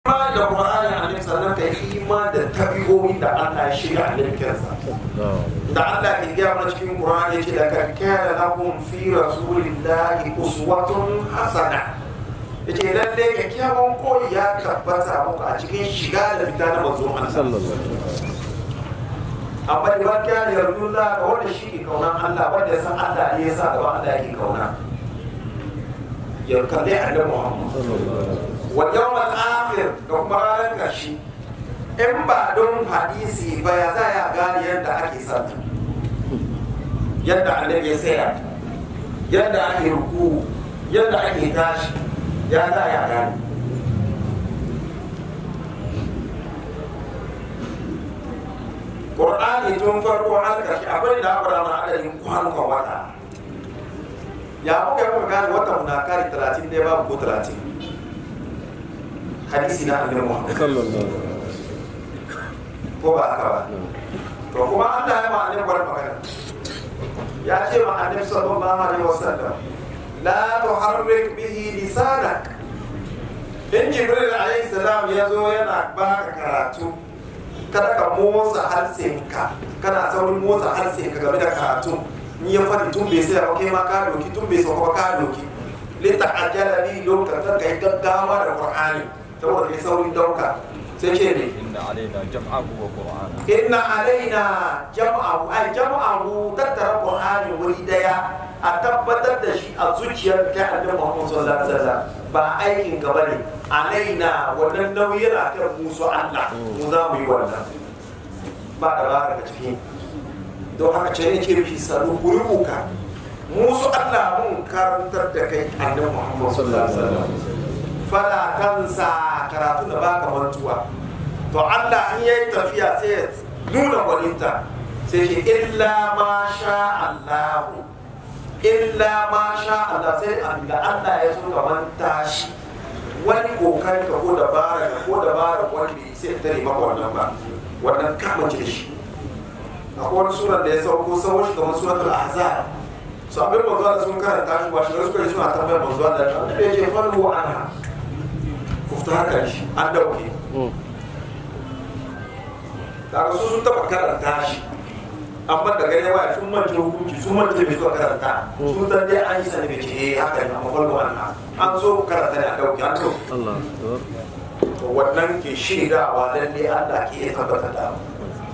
imani da Qur'ani annabi sannan kai imani da tabi'o'i da Allah ya shirya annabi kansa da Allah ke gaya mana cikin Qur'ani yace da kan kana lakum fi rasulillahi uswatun hasana yace lalle kyakkyawan koyi ya tabbata muku a cikin shiga da fita na manzon Allah amma da wani ya yarda Allah ga wanda shi ke kaunan Allah wanda ya san Allah ne ya sa gaba Allah yake kauna ya kalli annabi Muhammad wa yawmal akhir da kuma ranar karshe in ba don hadisi ba ya za ya gane yadda ake sallah yadda annabi ya tsaya yadda ake ruku yadda ake tashi ya za ya gane Qur'ani tun farko har karshe akwai da akwai mana adadin kwanukan wata ya muka yi muka gane watan na kare 30 ne babu ko 30 hadisi na annabi Muhammad ko ba haka ba to kuma Allah ya ma annabi wani magana ya ce ma annabi sallallahu alaihi wasallam la tuharrik bihi lisanak in jibril alaihi salam ya zo yana baka karatu kada ka motsa harsenka kana saurin motsa harsenka game da karatu in ya faɗi tun bai sai kai ma ka doki tun bai sauka ka doki lita ajala bi lokacin ka yi gaggawa da qur'ani saboda kai saurin dauka sai ce ne إن علينا جمعه وقرآنه inna alaina jam'ahu ay jam'ahu tattara qur'ani wuri daya a tabbatar da shi a zuciyar kai annabi Muhammad sallallahu alaihi wasallam ba aikin ka bane alaina wannan nauyi yana kan musu Allah mu za mu yi wannan ba da ba daga ciki don haka ce ne ce mishi sanu buruka musu Allah mun karantar da kai annabi Muhammad sallallahu alaihi wasallam fala kansa karatu da baka mantuwa to Allah in yayi tafiya sai ya nuna gwaninta sai ce illa ma sha Allah illa ma sha Allah sai abinda Allah ya so ka manta shi wani kokari ka ko dabara ka ko dabara wani bai sai ta tare maka wannan ba wannan kama ce da shi akwai wani suran da ya sauko sauko shi kamar suratul ahzab so abin manzo da sun karanta shi ba shi suka yi suna tambayar manzo da da ya ce falhu anha kufta haka shi an dauke daga su sun taba karanta shi amma da gane waya sun mance hukunci sun mance bai zuwa karanta sun san dai an yi sani bai ce eh haka ne amma falhu anha an so karanta ne a dauke an dauke Allah to wannan ke shaidawa lalle Allah ke iya tabbatar da abu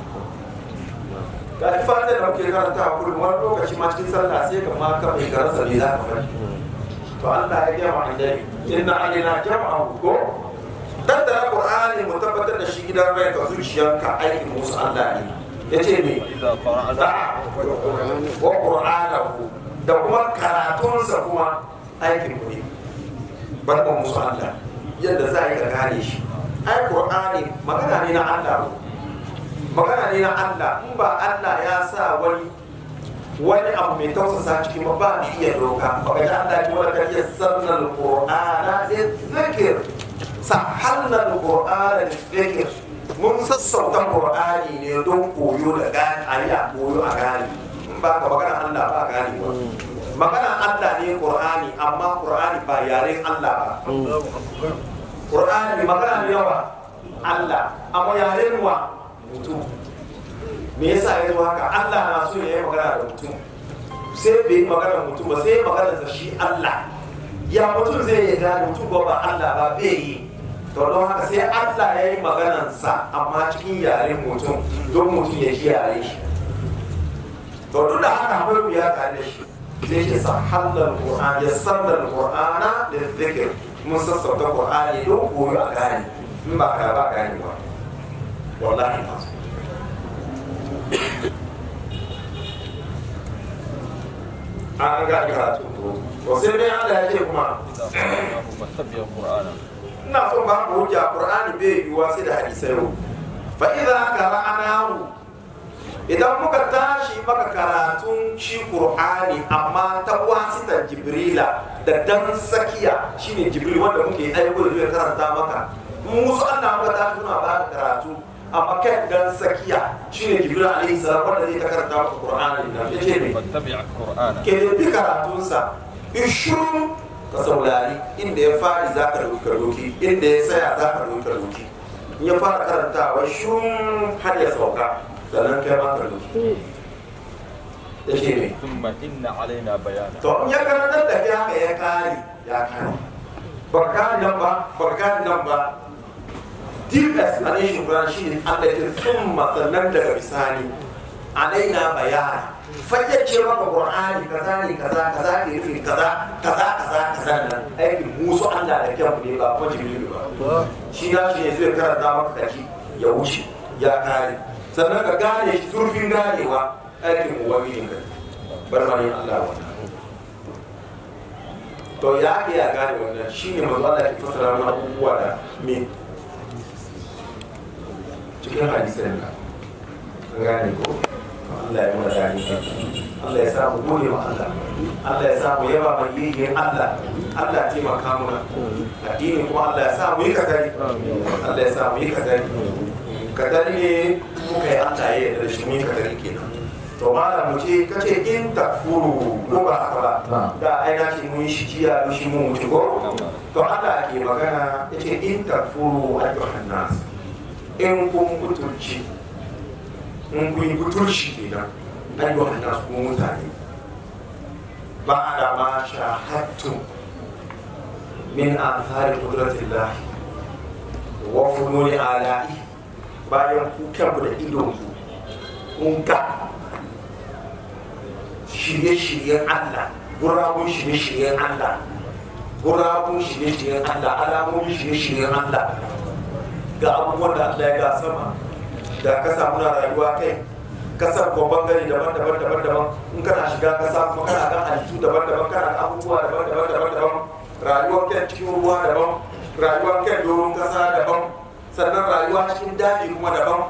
ga shi fatan da muke karanta a kullum wani lokaci ma cikin sallah sai ka ma ka mai garansa ne za ka faɗi to Allah ya gaya wa annabi inna alaina jam'ahu ko tattara qur'ani mu tabbatar da shi gidan rai ka zuciyanka aikin musu Allah ne yace me إذا قرأنا da wa qur'anahu da kuma karatunsa kuma aikin ku ne barkan musu Allah yadda za a yi ka gane shi ai qur'ani magana ne na Allah magana ne na Allah in ba Allah ya sa wani wani abu mai tausasa cikin ba ba ni iya doka baka ji Allah ki wala kan yassarna alqur'ana lidhikr sahalna alqur'ana lidhikr mun sassauta qur'ani ne don koyo da gani a yi a koyo a gani in ba ka magana Allah ba gani ba magana Allah ne qur'ani amma qur'ani ba yaren Allah ba qur'ani magana ne yawa Allah amma yaren wa mutum me yasa ya zo haka Allah na so ya yi magana da mutum sai bai yi magana da mutum ba sai ya magana da shi Allah ya mutum zai yi gane mutum ba ba Allah ba bai yi to don haka sai Allah ya yi maganansa amma cikin yaren mutum don mutum ya kiyaye shi to duk da haka akwai mu ya tare da shi sai shi sa halal qur'an ya sandal qur'ana da zikir mun sassauta qur'ani don koyo a gane in ba ka ba gane ba wallahi ba an ga karatu to sai dai Allah ya ce kuma إذا قرأناه فاتبع قرآنه ina son ba ku hujja qur'ani bai yiwuwa sai da hadisai ro fa idza qara'nahu idan muka tashi maka karatun shi qur'ani amma ta wasitan jibrila da dan sakiya shine jibril wanda muke aiko da zai karanta maka musu Allah muka tashi muna ba ka karatu amma kai dan sakiya shine jibril alaihi salam wanda zai ta karanta maka qur'ani nan yace ne فاتبع قرآنه ke da bi karatunsa in shiru ka saurari inda ya fari za ka dauki ka doki inda ya tsaya za ka dauki ka doki in ya fara karantawa shun har ya sauka sannan kai ma ka doki ya ce me ثم إن علينا بيانه to in ya karantar da kai haka ya kare ya kare barka nan ba barka nan ba deep explanation Quran shi ne Allah ya summa sannan daga bisani alaina bayana fayyace maka Qur'ani kaza ne kaza kaza ke nufin kaza kaza kaza kaza nan aikin musu Allah da kyan ne ba ko jibril ba shi na shi ne zai karanta maka kaji ya wuce ya kare sannan ka gane shi zurfin ganewa aikin ubangijin ka bar mani Allah wannan to ya ke ya gane wannan shine manzo Allah ke fassara mana abubuwa da me cikin hadisan ka an gane ko Allah ya mana dani Allah ya sa mu gode ma Allah Allah ya sa mu yaba mai yiyin Allah Allah ya taimaka muna addini kuma Allah ya sa mu yi kadari Allah ya sa mu yi kadari kadari ne muka yi Allah ya yarda da shi mu yi kadari kenan to malam mu ce kace in takfuru ko ba haka ba da ai na ce mun yi shi jiya mun shi mun mutu ko to Allah ke magana yace in takfuru ayyuhan nas in kun butulci in kun yi butulci kenan ayyuhan nas kun mutane ba da ma shahadtum min athari qudratillah wa fununi ala'i bayan ku kanku da idon ku kun ga shirye-shiryen Allah gurabun shirye-shiryen Allah gurabun shirye-shiryen Allah alamomin shirye-shiryen Allah ga abubuwan da Allah ya ga sama da ka samu na rayuwa kai kasar ko bangare daban-daban daban-daban in kana shiga kasa kuma kana ga halittu daban-daban kana ga abubuwa daban-daban daban-daban rayuwar kai cikin ruwa daban rayuwar kai doron kasa daban sannan rayuwa cikin daji kuma daban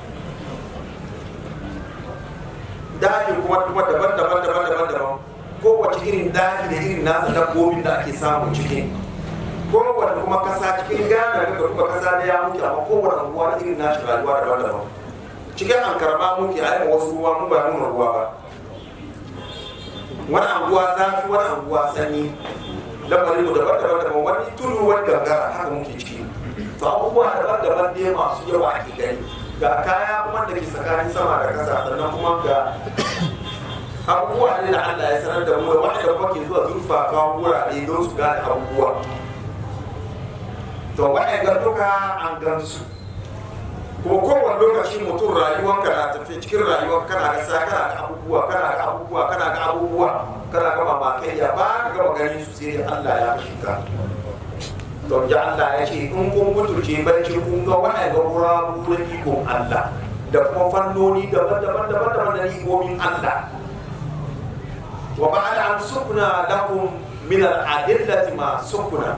daji kuma kuma daban daban daban daban daban kowace irin daji da irin nasa dabbobin da ake samu cikin kowane kuma kasa cikin gana da kuma kasa da ya muke amma kowane ruwa da irin nashi rayuwa daban daban cikin ankarama muke a yi wasu ruwa mu ba nuna ruwa ba wani anguwa zafi wani anguwa sanyi lamarin mu daban daban daban wani tudu wani gangara haka muke ciki to abubuwa daban daban dai masu yawa ake gani ga kaya kuma da ke tsakanin sama da kasa sannan kuma ga abubuwa ne da Allah ya sanar da mu da wanda kuma ke zuwa zurfafa wurare don su gane abubuwa to ga duka an gansu ko kowane lokaci mutum rayuwanka na tafi cikin rayuwar kana ga sa kana ga abubuwa kana ga abubuwa kana ga abubuwa kana ga mamakai ya ba ka gama gani su sai Allah ya shiga to ya Allah ya ce in kun mutunce barci kun ga waɗanda gurabu na ikon Allah da kuma fannoni daban-daban daban-daban da ikomin Allah wa ba'da an sukuna lakum min al-adillati ma sukuna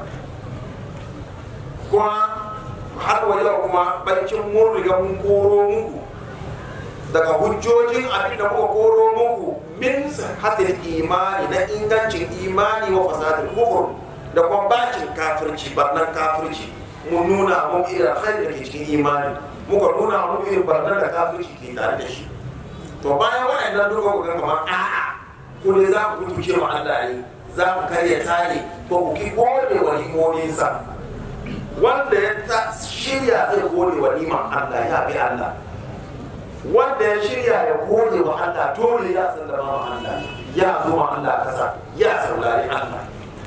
kuma har wa yau kuma barcin mun riga mun koro muku daga hujjojin abin da muka koro muku min hatil imani na ingancin imani wa fasadil kufur da kuma bacin kafirci barnan kafirci mun nuna mun irin alkhairi da ke cikin imani muka nuna mun irin barnan da kafirci ke tare da shi to bayan waɗannan duka ku ga kamar a'a ku ne za ku kutuce ma Allah ne za ku karya tare ko ku ki gode wa limominsa wanda ya ta shirya zai gode wa liman Allah ya bi Allah wanda ya shirya ya gode wa Allah dole ya sallama wa Allah ya zo ma Allah kasa ya saurari Allah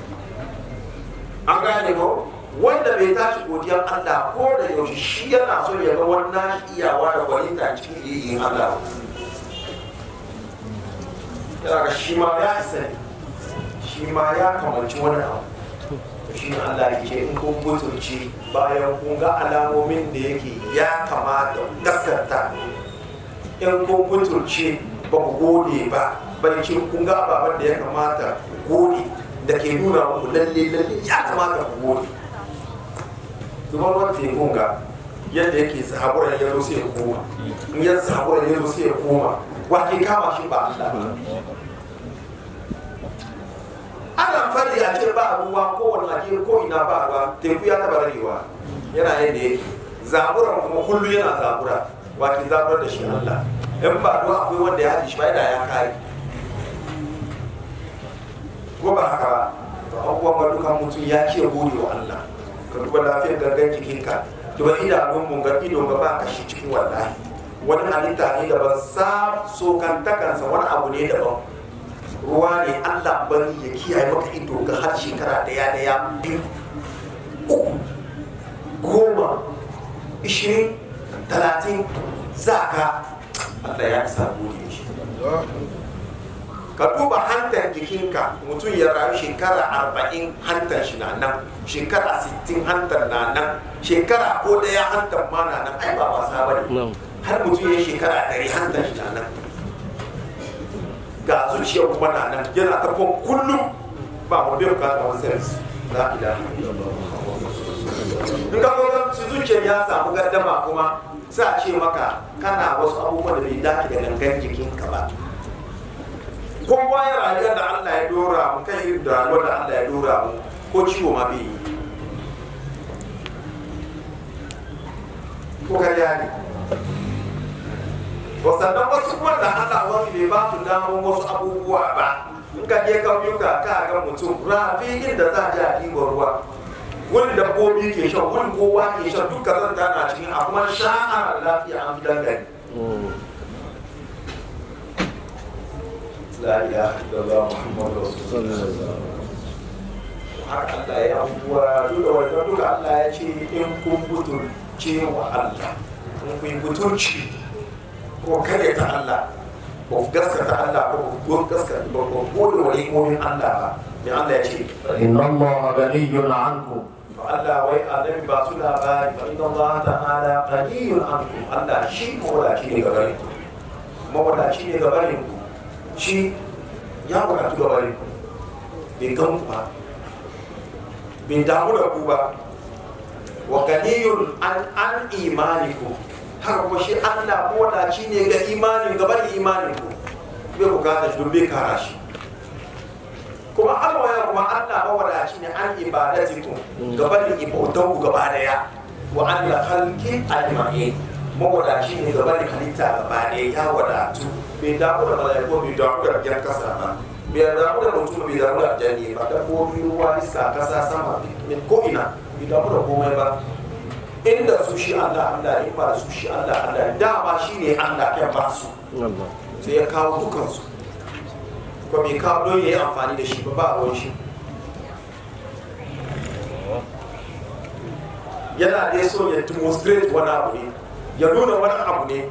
an gane ko wanda bai tashi godiyar Allah ko da yaushe shi yana so ya ga wannan iyawa da gwaninta cikin yin Allah yana ga shi ma ya isa ne shi ma ya kamanci wani abu shi ne Allah ya ce in kun butulci bayan kun ga alamomin da yake ya kamata gaskata in kun butulci ba ku gode ba barcin kun ga ababen da ya kamata ku gode da ke nuna muku lalle lalle ya kamata ku gode zuban ruwan tekun ga yadda yake sahaburan ya zo sai ya koma in ya sahaburan ya zo sai ya koma wa ke kama shi ba Allah ba ana fari a ce ba ruwa kowane waje ko ina ba ruwa teku ya taba ragewa yana yadda yake zaburan kuma kullu yana zabura wa ke zaburar da shi Allah in ba ruwa akwai wanda ya haɗe shi ba yana ya kare ko ba haka ba to abubuwan ga duka mutum ya ke gode wa Allah ka duba lafiyar gangan jikinka duba idanun mun ga ido ga ba kashi cikin wallahi wani halitta ne daban sa sokantakansa wani abu ne daban ruwa ne Allah bari ya kiyaye maka ido ga har shekara daya daya biyu uku goma ishirin talatin za ka Allah ya isa gode shi ka duba hantar jikinka mutum ya rayu shekara arba'in hantar shi na nan shekara sittin hantar na nan shekara ko daya hantar ma na nan ai ba wasa ba ne har mutum ya shekara ɗari hantar shi na nan ga zuciya kuma na nan yana ta kwan kullum ba mu bai bukata wani service la ilaha in ka ga su zuciyar ya samu gardama kuma sa ce maka kana wasu abubuwan da bai dace da gangan jikinka ba kowa ya rayuwar da Allah ya dora mu kan irin da rayuwar da Allah ya dora mu ko ciwo ma bai yi ko karya ne sannan wasu kuma da Allah wani bai ba su damar wasu abubuwa ba in ka je kauyuka ka ga mutum rafi inda za a je a ɗiba ruwa wani dabbobi ke shan wani kowa ke shan duka zan tana cikin a kuma sha'ar lafiya an fi dangane la ilaha illallah muhammadu rasulullah haka Allah ya abubuwa duk da wannan duka Allah ya ce in kun butulce wa Allah in kun butulci ko kare ta Allah ko gaskata Allah ko ko gaskata ko ko gode wa imomin Allah ba me Allah ya ce إن الله غني عنكم Allah wai annabi ba su labari fa inna Allah ta'ala ghaniyun ankum Allah shi mawadaci ne gabarin ku mawadaci ne gabarin ku shi ya wadatu gabarin ku bai gan ku ba bai damu da ku ba wa ghaniyun an an imanikum haka kuma shi Allah mawadaci ne ga imanin gaban imanin ku bai bukata shi don bai kara shi kuma Allah ya kuma Allah mawadaci ne an ibadatikum gaban ibautan ku gaba daya wa an la khalqi ajma'in mawadaci ne gaban halitta gaba daya ya wadatu bai damu da malaiku bai damu da jan kasa ba bai damu da mutum bai damu da jani ba dabbobi ruwa iska kasa sama min ko ina bai damu da komai ba inda su shi Allah Allah in ba su shi Allah Allah dama shi ne Allah ya ba su sai ya kawo dukansu ko bai kawo don ya yi amfani da shi ba ba ruwan shi yana da so ya demonstrate wani abu ne ya nuna wani abu ne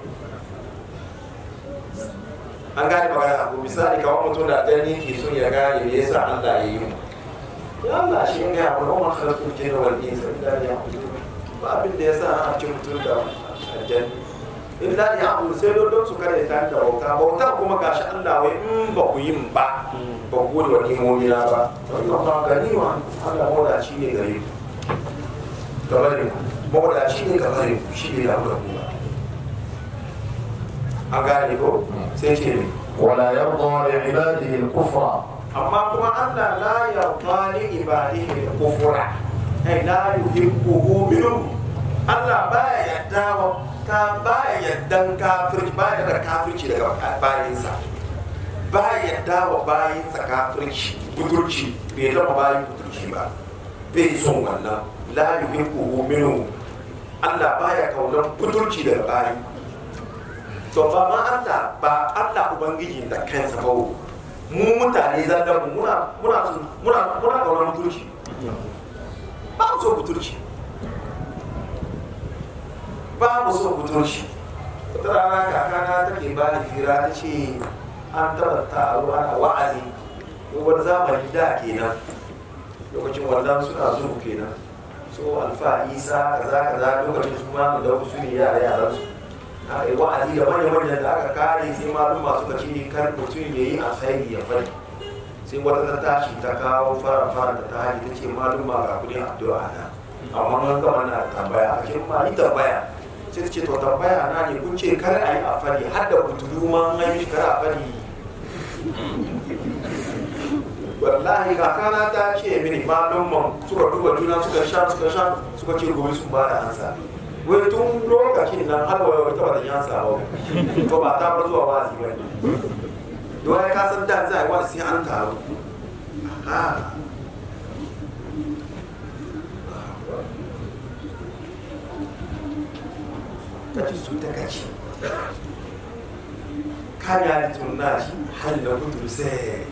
an gane magana abu misali kawai mutum da gani ke so ya gane me yasa Allah ya yi mu ya Allah shi ne ya kuma ma khalaqul jinna wal insa illa liya'budun ba abin da yasa an ci mutum da aljanna illa liya'budun sai don don su kare ta da bauta bauta kuma gashi Allah wai in ba ku yin ba ba ku gode wa nimomi na ba wannan ba gani wa Allah mawadaci ne gare ku gabarin ku mawadaci ne gabarin ku shi ne da ku da ku ba an gane ko sai ce ne ولا يرضى لعباده الكفر amma kuma Allah la yarda li ibadihi al-kufra ay la yuhibbuhu minhum Allah baya yadda wa ka baya yaddan kafirci baya da kafirci daga bayinsa baya yadda wa bayinsa kafirci budurci bai zama bayin budurci ba bai son wannan la yuhibbuhu minhum Allah baya kaunar budurci daga bayi to ba ma Allah ba Allah ubangiji da kansa ba mu mutane zallan mu muna muna muna muna kaunar mutunci ba mu so mutunci ba mu so mutunci wata rana kakana take ba ni fira ta ce an taɓa taro ana wa'azi wani zamani da kenan lokacin wannan suna zuwa kenan so alfa isa kaza kaza lokacin su ma da su ne yara yaran su aka yi wa'azi da manya manyan da aka kare sai malum masu kaci ne kan mutum ya yi alkhairi ya fari sai wata ta tashi ta kawo fara fara da ta hali ta ce malum ma ga kudin addu'a na amma mun gama na tambaya a ce ma yi tambaya sai ta ce to tambaya na ne kun ce kar a yi a fari har da kuturu ma an yi kar a fari wallahi kakana ta ce mini malum suka duba juna suka sha suka sha suka ce gobe sun ba da ansa wai tun lokacin nan har wa wata wata yan samu to ba ta bar zuwa wazi ba ne don ya kasan da za a yi wani sai an taru ka ci su ta kaci kanya tunna shi hal da kudu sai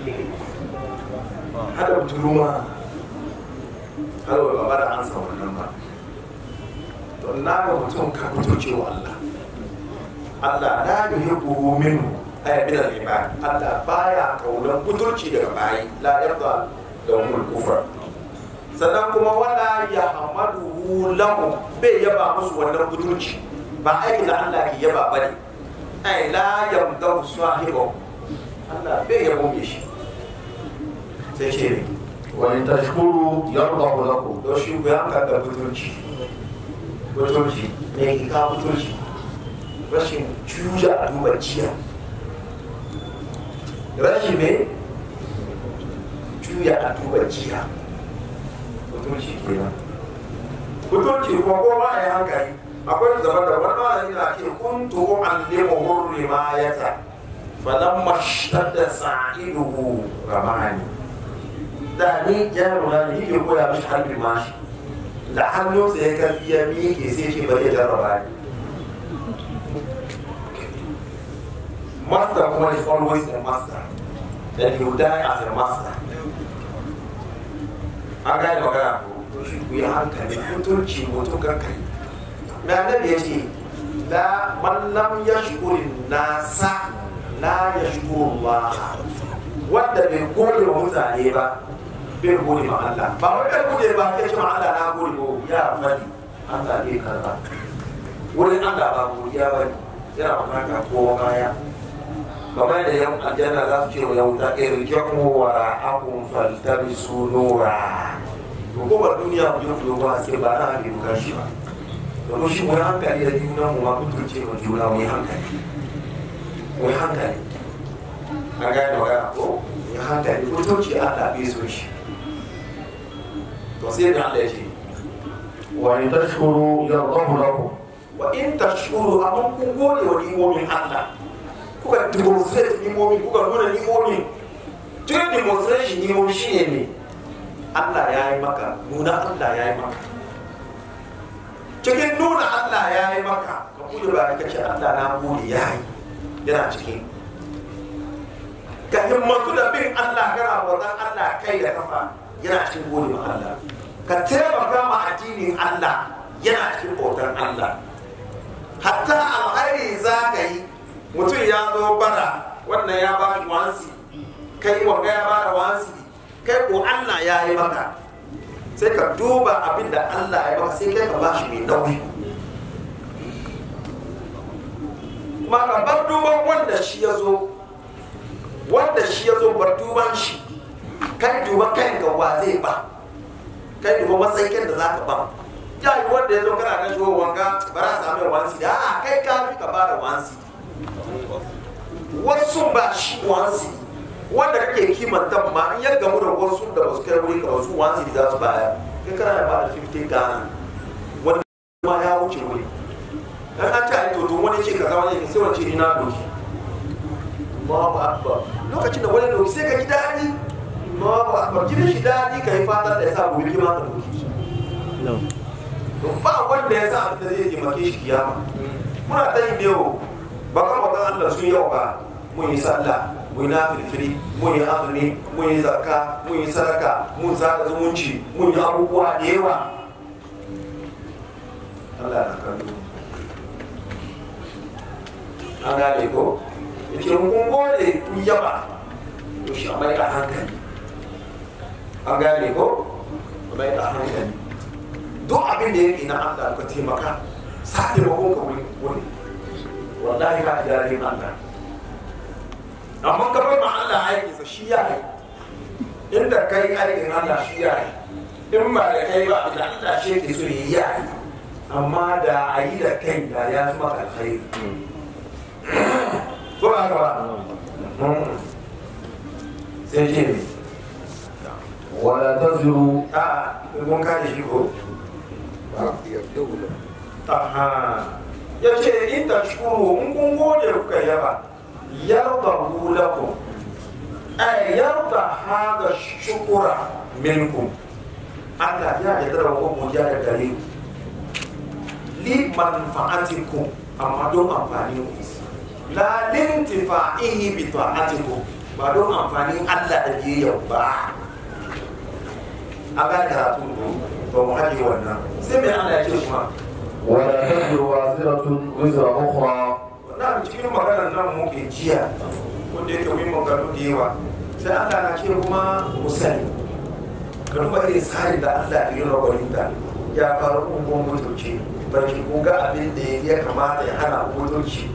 hada turuma har wa ba da ansa wannan ba to na ga mutum ka kuturce wa Allah Allah la yuhibbu minhu ay min al-ibad Allah baya kaunan kuturci daga bayi la yarda lahumul kufra sannan kuma wala ya hamaduhu lahu bai yaba musu wannan kuturci ba aiki da Allah ke yaba bane ai la yamdahu sahibu Allah bai yabo me shi sai ce ne وإن تشكروا يرضه لكم don shi ku yanka da kuturci kuturci me ke ka kuturci rashin juya a duba jiya rashin me juya a duba jiya kuturci kenan kuturci kuma ko ba ya hankali akwai zama da wani malami na ce kuntu allimu hurri ma yata falamma shtadda sa'iduhu ramani da ni yaro na ne yake koya mishi harbi mashi da hannunsa ya karfi ya miƙe sai ce bari ya jarraba ni master kuma is always a master and you die as a master an gane magana ko to shi ku yi hankali mutunci mutum kankani me annabi ya ce la man lam yashkuri nasa la yashkuru Allah wanda bai gode wa mutane ba bai gode ma Allah ba wai bai gode ba kai ce ma Allah na gode ko ya fadi Allah bai karba wurin Allah ba godiya ba ne yana bukata kowa baya kamar da yan aljanna za su ce wa yan wuta irjaku wa akun faltabisu nura to ko ba duniya ku je ku ba sai ba na ake buka shi ba domin shi mu yi hankali da juna mu ma mutunce wa juna mu yi hankali mu yi hankali an gane magana ko mu yi hankali mutunci Allah bai so shi to sai da Allah ya ce وإن تشكروا يرضه لكم wa in tashkuru amma kun gode wa ni'imomin Allah kuka demonstrate ni'imomin kuka nuna ni'imomin tun demonstration ni'imomin shine ne Allah ya yi maka nuna Allah ya yi maka cikin nuna Allah ya yi maka ka kuɗe ba ka ce Allah na gode ya yi yana cikin ka himmatu da bin Allah kana bautan Allah kai da kafa yana cikin gode ma Allah ka taimaka ma addinin Allah yana cikin bautan Allah hatta alkhairi za ka yi mutum ya zo bara wannan ya ba shi wansi kai wanga ya ba da wansi kai ko Allah ya yi maka sai ka duba abin da Allah ya maka sai kai ka ba shi mai nauyi ma ka bar duban wanda shi ya zo wanda shi ya zo bar duban shi kai duba kanka wa zai ba kai duba matsayin da za ka ba ya yi wanda ya zo kana kan shigo wanga ba za samu wansi da a kai ka fi ka ba da wansi wasu ba shi wansi wanda kake kimanta ma in ya gamu da wasu da ba su kai wuri ka wasu wansi da za su baya kai kana da ba da 50 gana wani ma ya wuce wuri dan an ta to to wani ce kaza wani ce sai wani ce ni na doki Allahu akbar lokacin da wani doki sai ka ji daɗi Allahu akbar jinin shi daɗi ka yi fatan da ya sa gobe kima ka doki ba wanda ya sa abin da zai taimake shi kiyama muna ta yin yau bakan bakan Allah sun yau ba mun yi sallah mun yi nafilfili mun yi azumi mun yi zakka mun yi sadaka mun sada zumunci mun yi abubuwa da yawa Allah na kallo an gane ko yake mun kun gode kun yaba to shi a mai da hankali an gane ko a mai da hankali duk abin da yake na Allah ka taimaka sa taimakon ka wuri wuri wallahi ka ji daɗin Allah amma ka bar ma Allah aikinsa shi ya yi inda kai aikin Allah shi ya yi in ba da kai ba da Allah shi yake so ya yi amma da a yi da kai da ya fi maka alkhairi ko ba haka ba sai ce ne ولا تزروا a mun kare shi ko Aha. Ya ce in ta shukuru in kun gode kuka yaba yarda lakum ay yarda hada shukura minkum Allah ya yarda da ku godiya da gare ku li manfa'atikum amma don amfani ku la lintifa'ihi bi ta'atikum ba don amfanin Allah da biyayya ba a ga karatu ba mu haɗe wannan sai mai Allah ya ce kuma ولا تزر وازرة وزر أخرى na cikin maganar nan muke jiya wanda yake mun magana da yawa sai Allah na ce kuma mu sani ka duba irin tsarin da Allah ya yi rawarin da ya fara ungon mutunci barki ko ga abin da ya kamata ya hana mutunci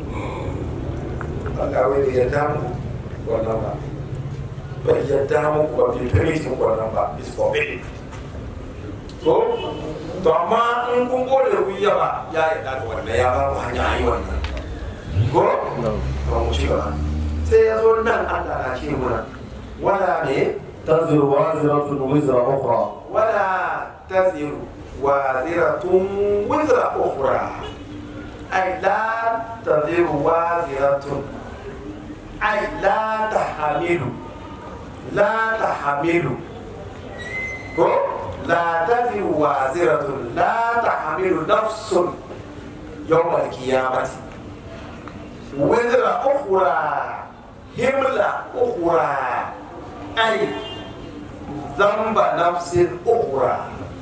Allah wai bai yarda mu wannan ba bai yarda mu ba bai permit mu wannan ba is forbidden ko to amma in kun gode ku yaba ya yarda da wannan ya ba ku hanya ayi wannan ko to mu ci gaba sai ya zo nan Allah na ce muna wala ne تزر وازرة وزر أخرى ولا تزر وازرة وزر أخرى أي لا تزر وازرة أي لا تحمل لا تحمل كو؟ لا تزر وازرة لا تحمل نفس يوم القيامة وزر أخرى حملة أخرى أي ذنب نفس أخرى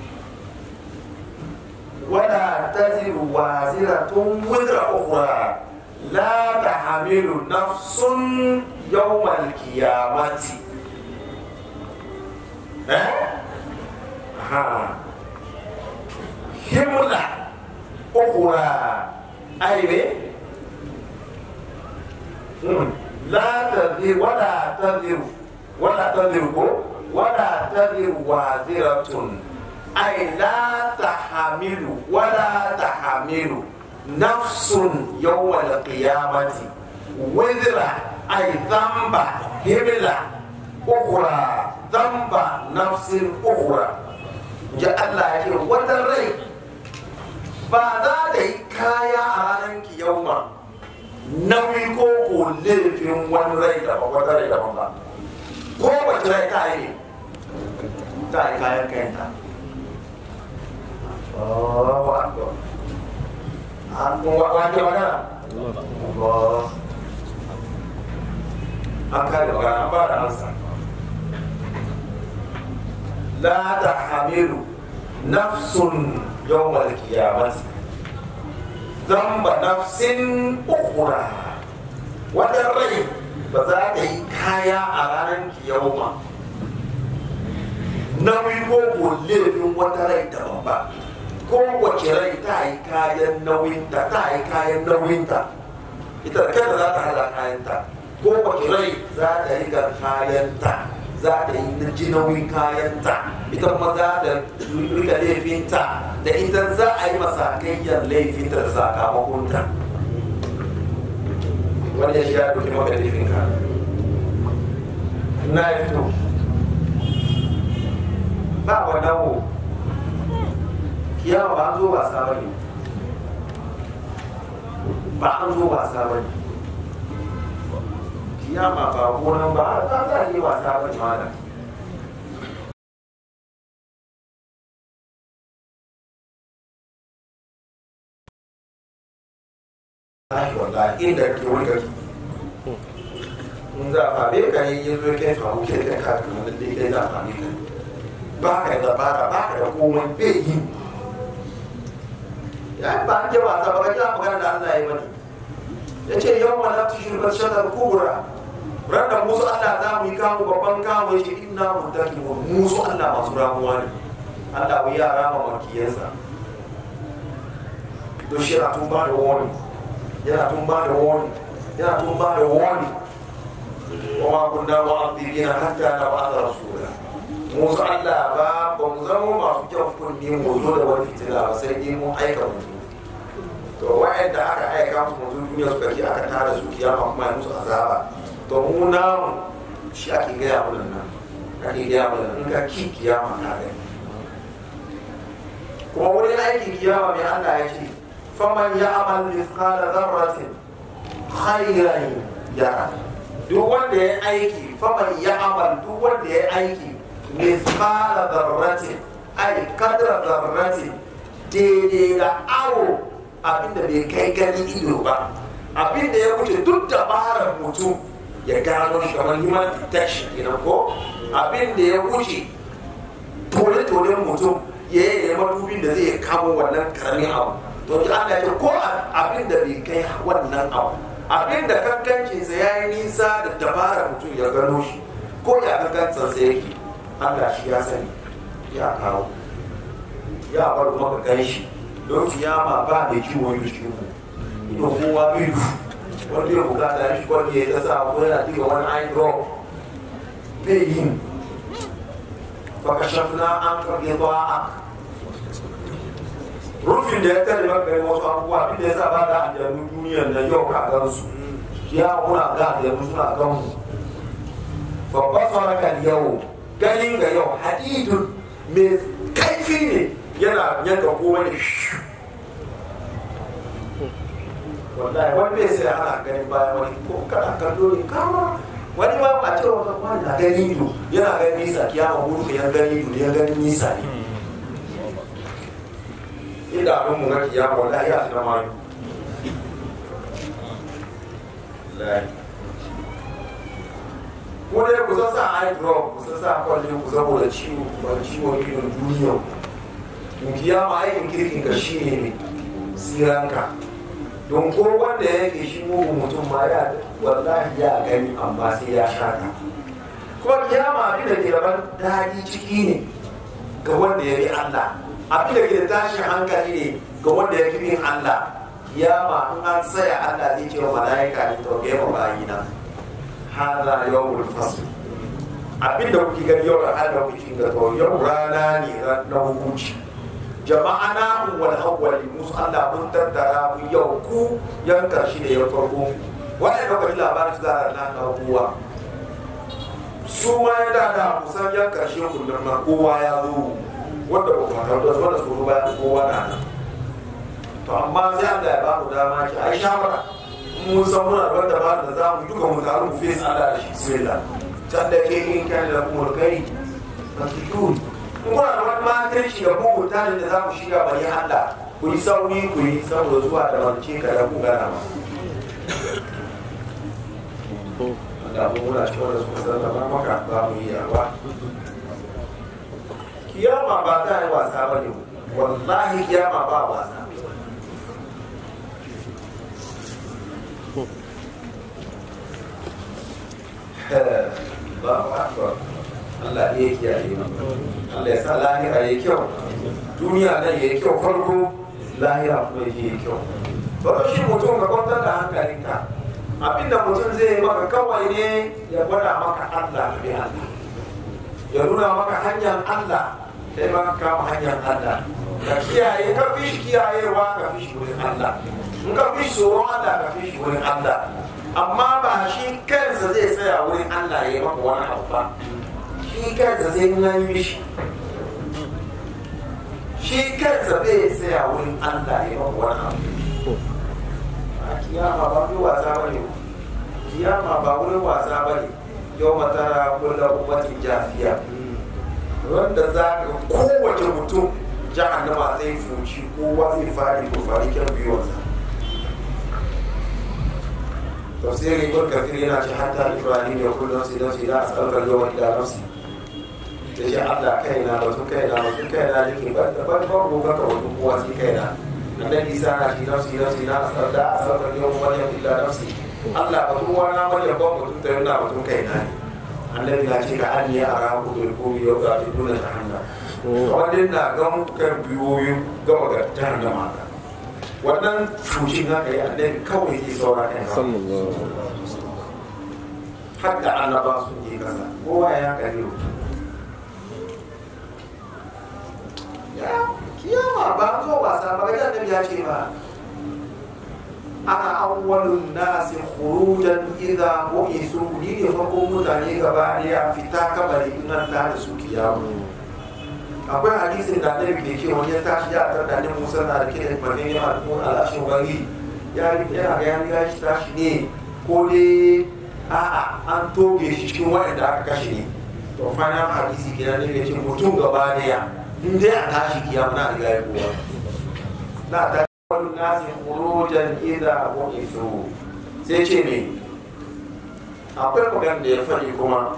ولا تزر وازرة وزر أخرى لا تحمل نفس يوم القيامة ها ها حملة أخرى أي مم. لا تذر ولا تذر ولا تذر ولا تذر وازرة أي لا تحمل ولا تحمل نفس يوم القيامة وزر أي ذنب هملة أخرى ذنب نفس أخرى جاء الله يقول وتري بعد ذلك كايا عنك يوما nauyi ko ko laifin wani rai daban wata rai daban ba ko wace rai ta yi ta yi kayan kayanta Allahu Akbar an wa wake magana Allah an kare magana an ba da ansa la tahamilu nafsun yawmal qiyamati ذنب نفس أخرى wata rai ba za ta yi kaya a ranar kiyama nauyi ko ko laifin wata rai daban ba ko wace rai ta yi kayan nauyinta ta yi kayan nauyinta ita da kanta za ta hada kayanta ko wace rai za ta yi ga kayanta za ta yi na ji nauyin kayanta ita kuma za ta rika laifinta da ita za a yi masakayyar laifinta da sakamakonta wani ya shiga dokin maka laifinka na ya fito ba wa dawo kiyama ba an zo ba sa bane ba an zo ba sa bane kiyama ba gonan ba za a yi wasa bane malam Ai wallahi inda ke wani gari in za a fabe ka yi yin zo kai faru ke kai ka kuma lalle kai za a fabe ka ba ka da dabara ba ka da komai bai yi ya ba an je wasa ba ga magana da Allah ya yi mani ya ce yau ma lafti shirkar shakar kubura ranar musu Allah za mu yi kamu babban kamu ya ce ina mutaki musu Allah masu ramuwa ne Allah bai yara ma makiyansa don shi yana tun ba da wani yana tun ba da wani yana tun ba da wani wa kunna mu'adhibina hatta nab'atha rasula musu Allah ba ba mu zama masu kyan kunni mu zo da wani fitila ba sai dai mun aika mu to wa'anda aka aika musu mu zo duniya suka ki aka tara su kiyama kuma ya musu azaba to mu namu shi ake gaya mana nan ake gaya mana in ka ki kiyama ka gani kuma wurin aikin kiyama mai Allah ya ce faman ya amal mithqala dharratin khairan yara duk wanda ya aiki faman ya amal duk wanda ya aiki mithqala dharratin ay kadra dharratin daidai da awo abinda bai kai gani ido ba abinda ya wuce duk dabarar mutum ya gano shi kamar human detection kenan ko abinda ya wuce tole-tolen mutum ya yi madubin da zai kamo wannan karamin abu to ji Allah ya ce ko abinda bai kai wannan abu abinda kankancinsa ya yi nisa da dabarar mutum ya gano shi ko ya kankancinsa yake Allah shi ya sani ya kawo ya bar kuma ka gan shi don kiyama ba mai ciwon yi cikin mu idan kowa biyu wanda ya bukata ya shi wanda ya ta sa ko yana diga wani eye drop bai yin baka shafna an karge ba a rufin da ya tare maka yi wasu abubuwa abin da ya sa ba da aljanu duniyar da yau ka gan su ya muna ga aljanu suna gan mu babban sauran yau ganin ga yau hadidun mai kaifi ne yana yanka komai da shi wallahi wani bai sai ana ganin bayan wani ko kana kallo ne kama wani ma ba cewa ka wani na gani ido yana ganin nisa kiyama gudu ka yan gani ido ya gani nisa ne inda abin mu na kiyama wallahi ya fi na mayu ko dai ku san sa eye drop ku san sa kwalle ku saboda ciwo ba ciwon idon duniya in kiyama aikin kirkin ka shi ne ne siranka don ko wanda yake shi mugun mutum ma ya wallahi ya gani amma sai ya shaka kuma kiyama abin da ke rabar daɗi ciki ne ga wanda ya bi Allah abin da ke da tashin hankali ne ga wanda ya bi bin Allah kiyama in an tsaya Allah zai ce wa mala'ika ne to ga yawa bayina hada yawmul fasl abin da kuke gani yau da hada kuke ga to yau rana ne na hukunci jama'a na wal awwali musu Allah mun tattara mu yau ku yan karshe da ya farko wannan lokacin labarin su da na na kowa su ma ya da da kusan yan karshe kullum na kowa ya zo wanda ba kuma tabbata wanda su ba kowa na nan to amma sai Allah ya ba mu dama ki ai shawara mun san muna da wanda ba da za mu duka mu taru mu face Allah da shi bismillah can da ke kin kan da kuma kai ba ki tuni kuna da wani matarci da mugun tarin da za mu shiga bari Allah ku yi sauri ku yi saboda zuwa da wance ka da ku gana ma. Da mu muna cikin wanda suka sallama maka ba mu yi yawa. Kiyama ba za a yi wasa ba ne wallahi kiyama ba wasa. Ba ba Allah ya kiyaye mu Allah ya sa lahira ya kyau duniya nan ya kyau farko lahira kuma ya yi kyau ba shi mutum ka kwantar da hankalinka abinda mutum zai yi maka kawai ne ya gwada maka Allah bi Allah ya nuna maka hanyar Allah sai ma kama hanyar Allah ka kiyaye ka fi shi kiyayewa ka fi shi wurin Allah in ka fi shi tsoron Allah ka fi shi wurin Allah amma ba shi kansa zai tsaya wurin Allah ya yi maka wani abu ba shi kansa sai nan mishi shi kansa zai tsaya wurin Allah ya maka wani abu a kiyama ba wurin wasa ba ne kiyama ba wurin wasa ba ne yau matara kulla ummatin jafiya wanda za ka kowace mutum jahannama zai fuci kowa zai fari ko fari kyan biyuwarsa tafsirin ibn kafir yana ce hatta ibrahim ya kullu nafsi nafsi la as'aluka al-yawma illa nafsi da shi Allah kaina batun kaina batun kaina nake ba da ban ban gobe ka batun kowa sai kaina annabi isa na shi nafsi nafsi na asar da asar da yau maryam illa nafsi Allah batun wana maryam ban batun ta yana batun kaina ne annabi ya ce ka an ya ara ku bil kuri yau ga duna jahannam wannan na ga kan biyoyin gama ga jahannama ka wannan fushin haka ya annabi kawai zai saura kan har da annaba sun je kasa kowa ya kare mutum kiyama ba zo wasa ba ga annabi ya ce ba ana awwalun nasi khurujan idza bu'isu ni ne farkon mutane gaba daya fita kabari in an ta da su kiyama akwai hadisin da annabi da ke wani ya tashi ya tar da annabi Musa na da kiran madina ya alƙun alashin wani ya yana ga yan ya shi tashi ne ko dai a'a an toge shi cikin waɗanda aka kashe ne to final hadisi kenan ne ya ce mutum gaba daya in dai a tashi kiyama na riga ya kowa la ta wani nasi kurojan ida ko isu sai ce ne akwai magana da ya faɗi kuma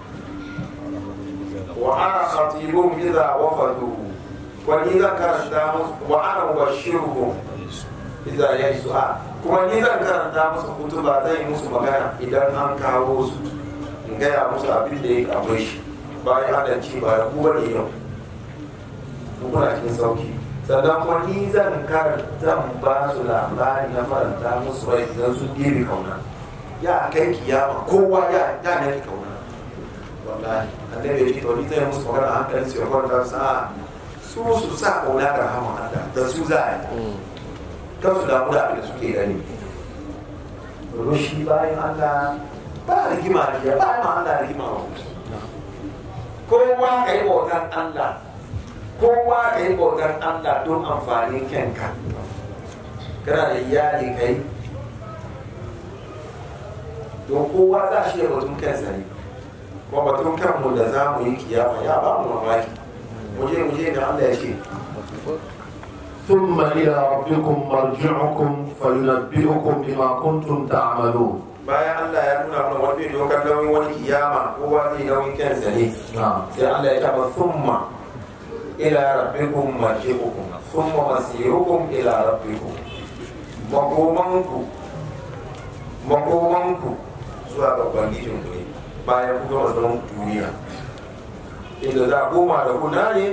wa ana khatibun idza wafadu wa ni zan karanta musu wa ana mubashiruhum idza yasu a kuma ni zan karanta musu kutuba zan yi musu magana idan an kawo su in gaya musu abin da ya akwai shi bayan adalci ba ku bane yau ku kuna cikin sauki sannan kuma ni zan karanta zan ba su labari na faranta musu rai idan sun ɗebe kauna ya kai kiyama kowa ya ya ne kauna wallahi annabi ya ce to ni zai musu magana hankali su ya kwanta sa su su sa kauna da rahama Allah da su za a yi kan su damu da abin da suke gani domin shi bayan Allah ba rigima da ya ba ma Allah rigima ba kowa ka yi bautan Allah kowa ka yi bautan Allah don amfanin kanka kana da iyali kai don kowa za shi da batun kansa ne kuma batun kanmu da za mu yi kiyama ya ba mu mamaki muje muje da Allah ya ce ثم إلى ربكم مرجعكم فينبئكم بما كنتم تعملون bayan Allah ya nuna mana wani dokar nauyin wani kiyama kowa zai nauyin kansa ne نعم sai Allah ya taba summa ila rabbikum marji'ukum summa masirukum ila rabbikum makomanku makomanku zuwa ga ubangijin ku ne bayan ku gama zaman duniya inda za a koma da kuna ne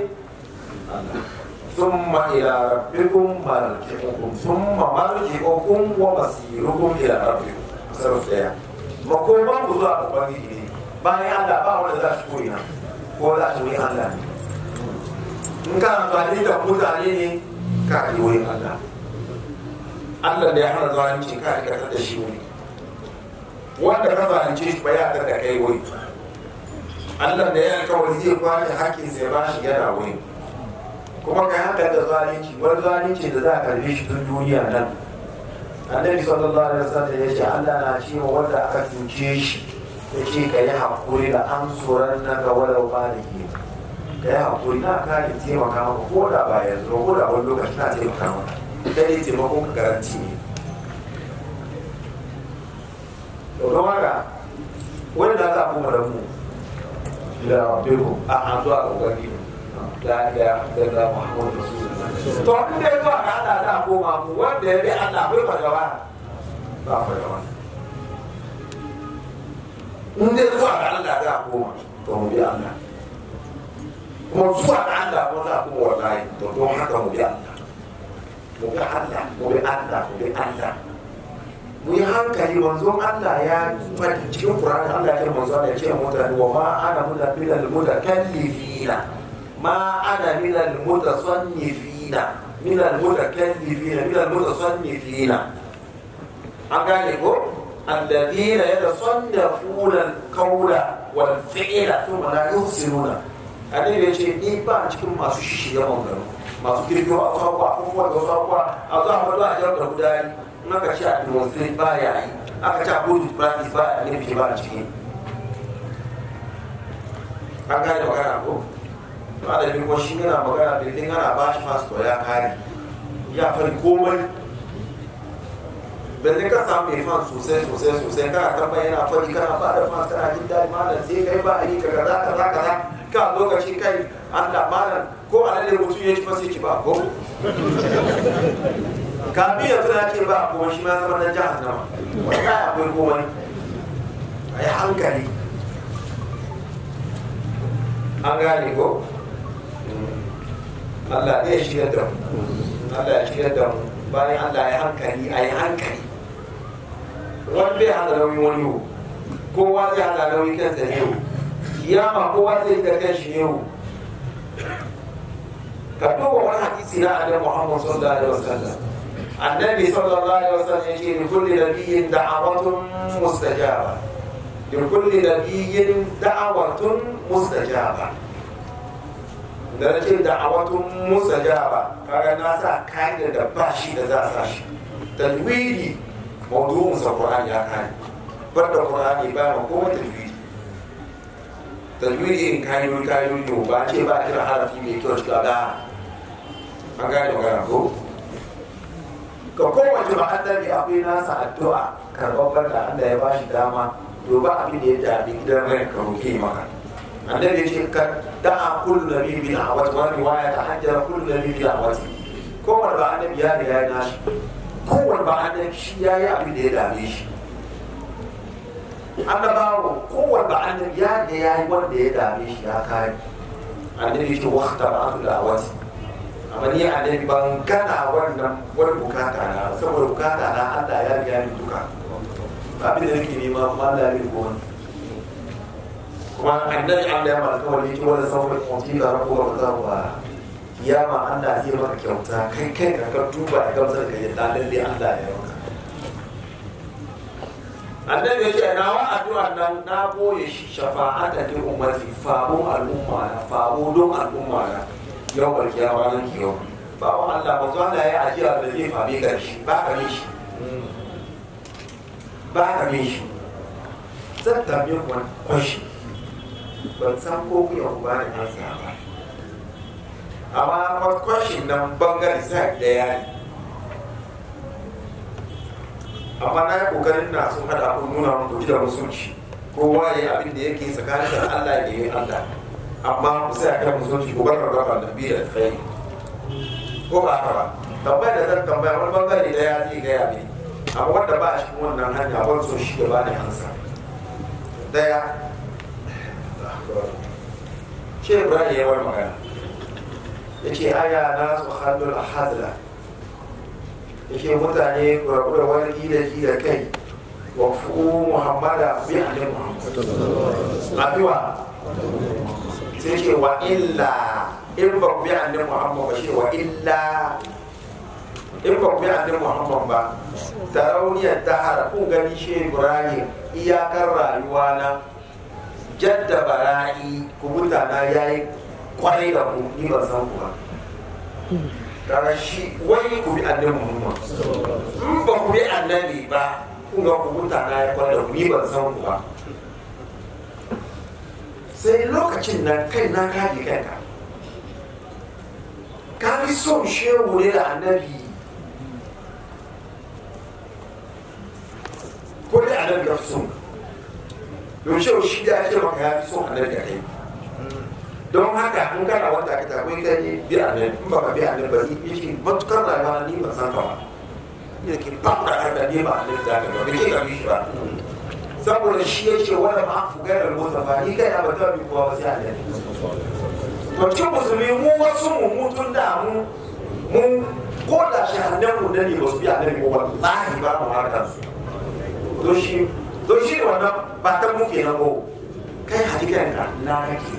ثم إلى ربكم مرجعكم ثم مرجعكم ومصيركم إلى ربكم sarrafa daya makoman ku zuwa ga ubangiji ne bayan Allah ba wanda za shi koyi na ko za shi wurin Allah ne in ka amfani da mutane ne ka yi wurin Allah Allah da ya hana zalunci ka rika da shi wuri wanda ka zalunce shi ba ya tar da kai wuri Allah da ya kawai zai kwace hakkin sai ba shi yana wuri kuma kai hankali da zalunci wani zalunci da za a karbe shi tun duniya nan annabi sallallahu alaihi wasallam ya ce Allah na ce wa wanda aka cuce shi ya ce ka yi hakuri da an tsoron na ga walau ba da ke ka yi hakuri na kare taimaka maka ko da ba yanzu ba ko da wani lokaci na taimaka maka kai ne taimakon ka garanti ne to don haka wani da za a kuma da mu إلى ربكم a an zuwa ga ubangiji la ilaha illallah muhammadu rasulullah to in dai zuwa ga Allah za a koma mu wanda ya bi Allah bai fadawa ba fadawa in dai zuwa ga Allah za a koma to mu bi Allah kuma zuwa ga Allah ko za a koma wallahi to don haka mu bi Allah mu bi Allah mu bi Allah mu bi Allah mu yi hankali manzon Allah ya faɗi cikin Qur'ani Allah ya ce manzon Allah ya ce mutane wa ma ana mutabbilal mutakallifina ma ana minal mutasannifina minal mutakallifina minal mutasannifina an gane ko alladhina yatasannafuna al-qawla wal fi'la thumma la yuhsinuna annabi ya ce ni ba cikin masu shishiga magana masu kirkiro a kwakwa abubuwa da wasu abubuwa a zuwa wani a jar da gudari in aka ce a demonstrate ba ya yi aka ce a body practice ba a nufi ba a ciki an gane magana ko malamin ko shi yana magana da idan ana ba shi fasto ya kare ya fari komai belle ka samu mai fan sosai sosai sosai kana tamba yana fari kana ba da fan kana jin daɗi malam sai kai ba a yi ka kaza kaza kaza ka lokaci kai Allah malam ko a lalle mutum ya ci fa sai ci ba ko kafin ya tuna ce ba kuma shi ma zama na jahannama wallahi akwai komai a yi hankali an gane ko Allah ne ya shirya da mu Allah ya shirya da mu bayan Allah ya hankali a yi hankali wani bai hada nauyin wani yau kowa zai hada nauyin kansa ne yau kiyama kowa zai da kan shi yau ka duba wani hadisi na annabi Muhammad sallallahu alaihi wasallam annabi sallallahu alaihi wasallam yace li kulli nabiyyin da'awatun mustajaba li kulli nabiyyin da'awatun mustajaba da na ce da'awatun mustajaba kaga na sa kayan da ba shi da za a sa shi tajwidi mawdu'un sa qur'ani ya kai bar da qur'ani ba ma komai tajwidi tajwidi in kayan kayan ba ce ba a kira harafi mai kyau shi ga an gane magana ko ga kowace ba annabi akwai nasa addu'a karɓar da Allah ya bashi dama to ba abin da ya dabi gidan rai ka roke maka annabi ya ce ka da'a kullu nabi bi da'awati wa riwaya ta hajjara kullu nabi bi da'awati kowanne ba annabi ya riga ya nashi kowanne ba annabi shi ya yi abin da ya dame shi annabawo kowanne ba annabi ya riga ya yi wanda ya dame shi ya kare annabi ce waqta ba'atu da'awati amma ni annabi ban gana wannan wani bukata na saboda bukata na Allah ya riga ni duka abin da nake nema kuma Allah ya riga wani kuma annabi Allah ya malaka wani yake wani sauran mutum da rabu wa zarwa kiyama Allah zai maka kyauta kai kai ka ka duba ya gamsar ka yadda lalle Allah ya maka annabi ya ce na wa addu'a nan na boye shi shafa'ata ta ummati fa'un al'umma na fa'u don al'umma na yau bar kiyama nan ki yau ba wa Allah ba zuwa ya ajiya da zai fabe karshe ba ka shi ba ka shi zan tambaye ku wani kwashi ban san ko ku yau ba da nasa ba amma kwashin nan bangare sai da yari amma na yi kokarin na sun hada kun nuna mun kuji da musulci kowa ya yi abin da yake tsakanin da Allah da yi Allah amma ku sai akan musulci ku bar raba da bi da kai ko ba haka ba tambayar da zan tambaya wani bangare da ya zai gaya mini amma wanda ba a cikin wannan hanya ban so shi da bani hansa daya ce Ibrahim ya wani magana ya ce aya na su hannun ahadla yake mutane kurakura wani gida gida kai wa fu muhammada bi annabi muhammad abiwa sai ce wa illa in ba ku bi annabi muhammad ba shi wa illa in ba ku bi annabi muhammad ba tarauniyar dahara kun gani shi ibrahim iyakar rayuwa na jadda bara'i ku mutana yayi kwarai da ku ni ban san ku ba kaga shi wai ku bi annabi Muhammad in ba ku bi annabi ba kun ga ku mutana ya kwalla ku ni ban san ku ba sai lokacin nan kai na kaji kanka ka fi son shehu ne da annabi ko dai annabi ya fi son don shehu shi da ake maka ya fi son annabi da kai don haka in kana wanda ka tafi ka ne bi a nan in baka bi a nan ba ni yake matukar rayuwa ni ban san ka ba ni ke ba da har da ni ba a nan da ka ba ke ka bi shi ba saboda shi ya ce wanda ma ku ga da motsa ba ni kai na ba ta bi kowa ba sai a nan to cikin musulmi mu wasu mu mutun da mu mu ko da shi hannun mu da ne ba su bi a nan ko wallahi ba mu harkar su to shi to shi wannan ba ta mu kenan ko kai hakikan ka na kake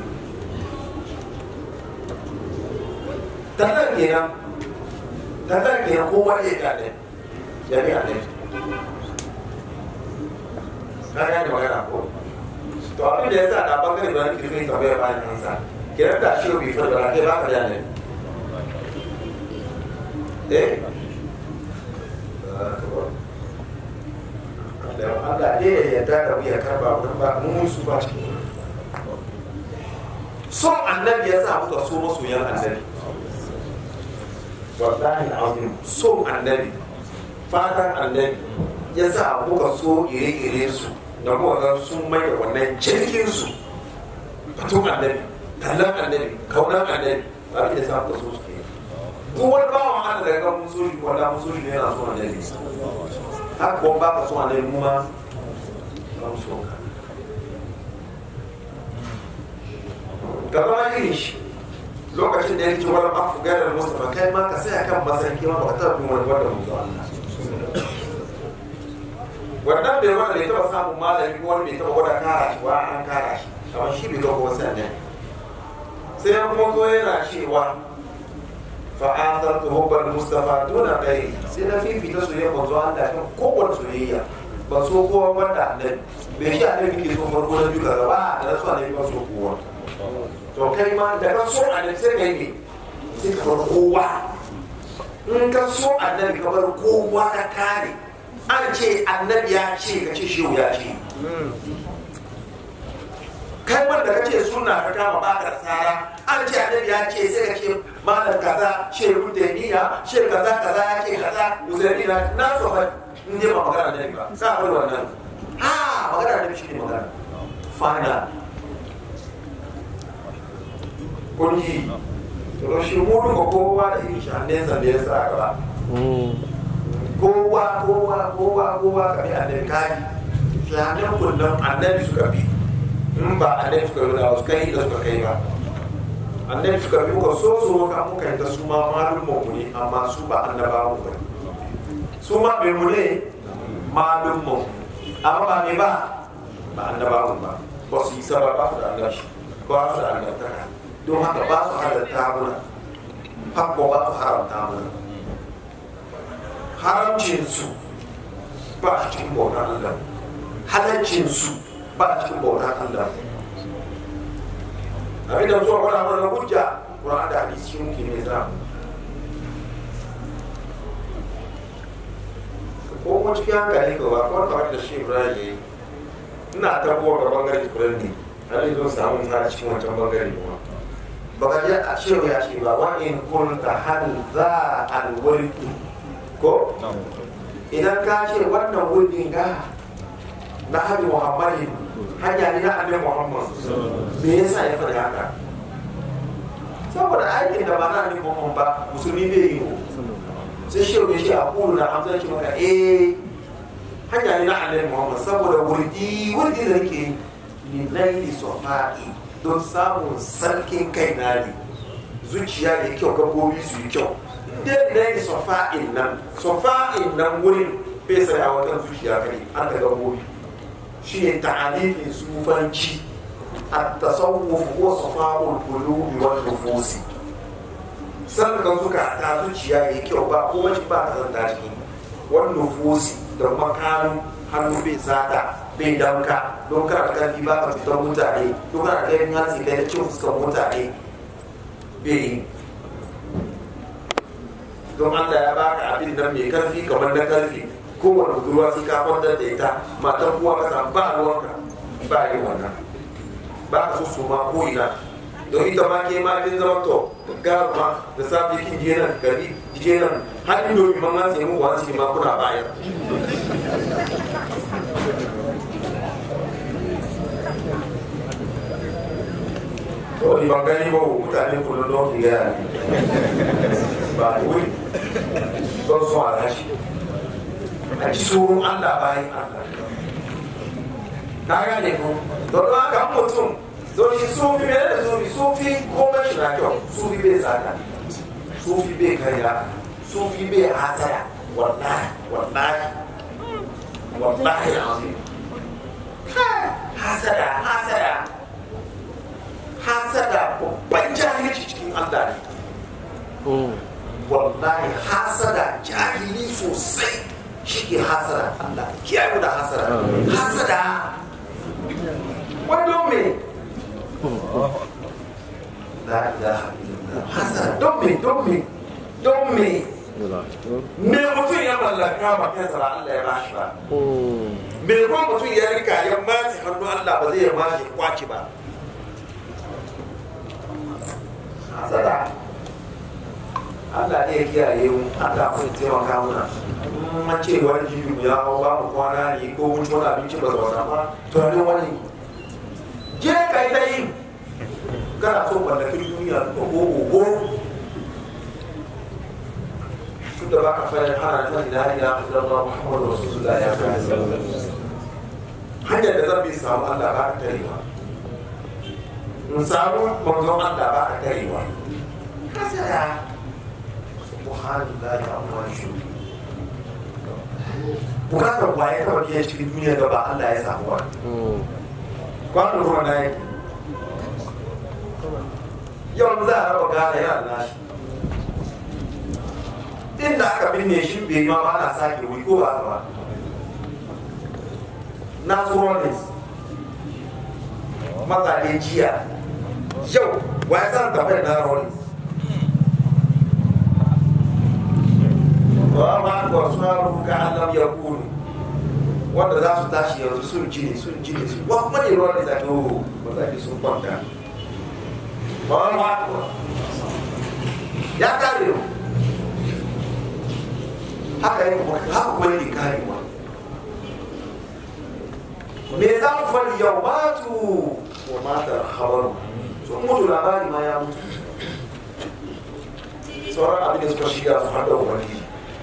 tantan kenan tantan kenan ko wani ya ne ya bi ne na gane magana ko to abin da ya sa na bangare da wani kirkin ka bai bayan kansa kenan da shi bai fara da kai ba ka da ne eh Allah dai ya yarda da mu ya karba mu ba mu su ba son annabi ya sa muka so masoyan annabi wallahi azim son annabi fatan annabi ya sa muka so ire-ire su da kuma ga sun mai da wannan jirgin su batun annabi tallan annabi kaunan annabi ba da sa muka so su ke duk wani bawan Allah da ga mun so shi wanda mun so shi ne yana so annabi haka kuma ba ka so annabi mu ma ba mu so ka ka zama irin shi lokacin da ya ce wani afu gairar mustafa kai ma ka sai kan masarki ma ba ka taɓa bin wani wanda mu zuwa wannan bai wanda bai taɓa samun malami ko wani bai taɓa gwada kara shi wa an kara shi amma shi bai kawo wasu ne sai ya kuma zo yana cewa fa'atar ta hubbar mustafa duna kai sai na fifita soyayya manzo Allah kan kowace soyayya ba so kowa wanda annabi bai shi annabi ke so farko na duka gaba da na so annabi ba so kowa to kai ma da ka so annabi sai kai ne sai ka bar kowa in ka so annabi ka bar kowa ka kare an ce annabi ya ce ka ce shehu ya ce kai wanda kace sunna ka kama baka tsara an ce annabi ya ce sai ka ce malam kaza shehu taymiya shehu kaza kaza ya ce kaza usaini na na so fa in dai ba magana annabi ba ka bar wannan ha magana annabi shi ne magana final kun ji to shi mu duka kowa da irin shanensa da ya sa gaba kowa kowa kowa kowa ka bi annabi kaji shanen kullum annabi suka bi in ba annabi suka yi da suka yi da suka kai ba annabi suka bi muka so so ka muka yi ta su ma malum mu ne amma su ba annabawa ba su ma bai mu ne malum mu amma ba me ba ba annabawa ba ba su yi saba ba su da annabi ba su da annabtaka don haka ba su halatta mana hakko ba su haramta mana haramcinsu ba a cikin bautar Allah halaccinsu ba a cikin bautar Allah abin da zuwa wani wani hujja Qur'an da hadisi shi muke mai zama ko kuma cikin hankali ka ba kuma kamar da shi Ibrahim yayi ina tabbuwa ga bangare kuren ne har yanzu samu na cikin wancan bangare kuma baka ji a cewa ya ce ba wa in kunta hal za al wurdi ko idan ka ce wannan wurin ga na hadi muhammadin hanya ne na annabi muhammad me yasa ya faɗi haka saboda aikin da ba na annabi muhammad ba musulmi bai yi sai shehu ya ce a kulu na hamza ce maka eh hanya ne na annabi muhammad saboda wurdi wurdi da nake ni laili sofa'i don samun sarkin kai na ne zuciya da kyau gabobi su yi kyau dai na yi sofa'in nan sofa'in nan wurin bai sai a wata zuciya kare an da gabobi shi ne ta'alifin sufanci a tasawuf ko sofa'ul qulubi wal nufusi sannan suka ta zuciya ya kyau ba ko wacce ba ta zanta ciki wal nufusi da makamin hannu bai sata bai danka don kana karfi ba ka fitar mutane don kana kai hatsi kai da cin fuskar mutane bai yi don Allah ya baka abin nan mai karfi kamar na karfi kowane budurwa sai ka kwantar da ita matan kuwa ka samu ba ruwanka ba yi wannan ba ka so su ma ko ina don ita ma ke ma kin zama to garu ma da safe kin je nan gari je nan har indomi man an sai mu wani ma kuna bayar to ni ban gani ba mutane kullum don ki gaya ba da wuri don su alhaji a ji tsoron allah bayan allah na gane ko don haka mutum don shi sufi mai da sufi sufi komai shi na kyau sufi bai tsada sufi bai karya sufi bai hatara wallahi wallahi wallahi azim hasada hasada hasada babban jahilci cikin Allah ne wallahi hasada jahili sosai shi ke hasada Allah kiyaye da hasada hasada wanda me la ilaha illallah hasada don me don me don me me mutum ya mallaka ba kansa ba Allah ya bashi ba me kuma mutum ya rika ya mace hannu Allah ba zai ya mace kwaci ba hasada Allah ne ya kiyaye mu Allah kuma ya taimaka muna an ce wani jibi mu ya hau ba mu kwana ne ko mun ci wani abinci ba zama ba to ne wani je ka yi ta yi kana so mallakin duniya ko ko tun da baka fara hana ta ila ila illallah muhammadu rasulullah ya kai hanyar da zan bi samu Allah ba ka tarewa in samu manzon Allah ba ka tarewa hasara subhanallah ya amma shi bukatar waye kawai biyan cikin duniya da ba Allah ya samu wa kwanan ruwa na yake yau za a raba gane yana nashi inda aka binne shi bai ma ba na sake wuri ko ba ba naturalness mazaje jiya yau wa ya san tafiyar na rollins wa ma ko saru ka alam yakunu wanda za su tashi yanzu sun ji ne sun ji ne su wa kuma ne ruwan da zaki o ba za ki sun kwanta ba wani ba ya kare mu haka yi kuma haka kuma yake karewa me za mu faɗi yau matu wa matar habaru sun mutu labari ma ya mutu sauran abin da suka shiga su har da ubangiji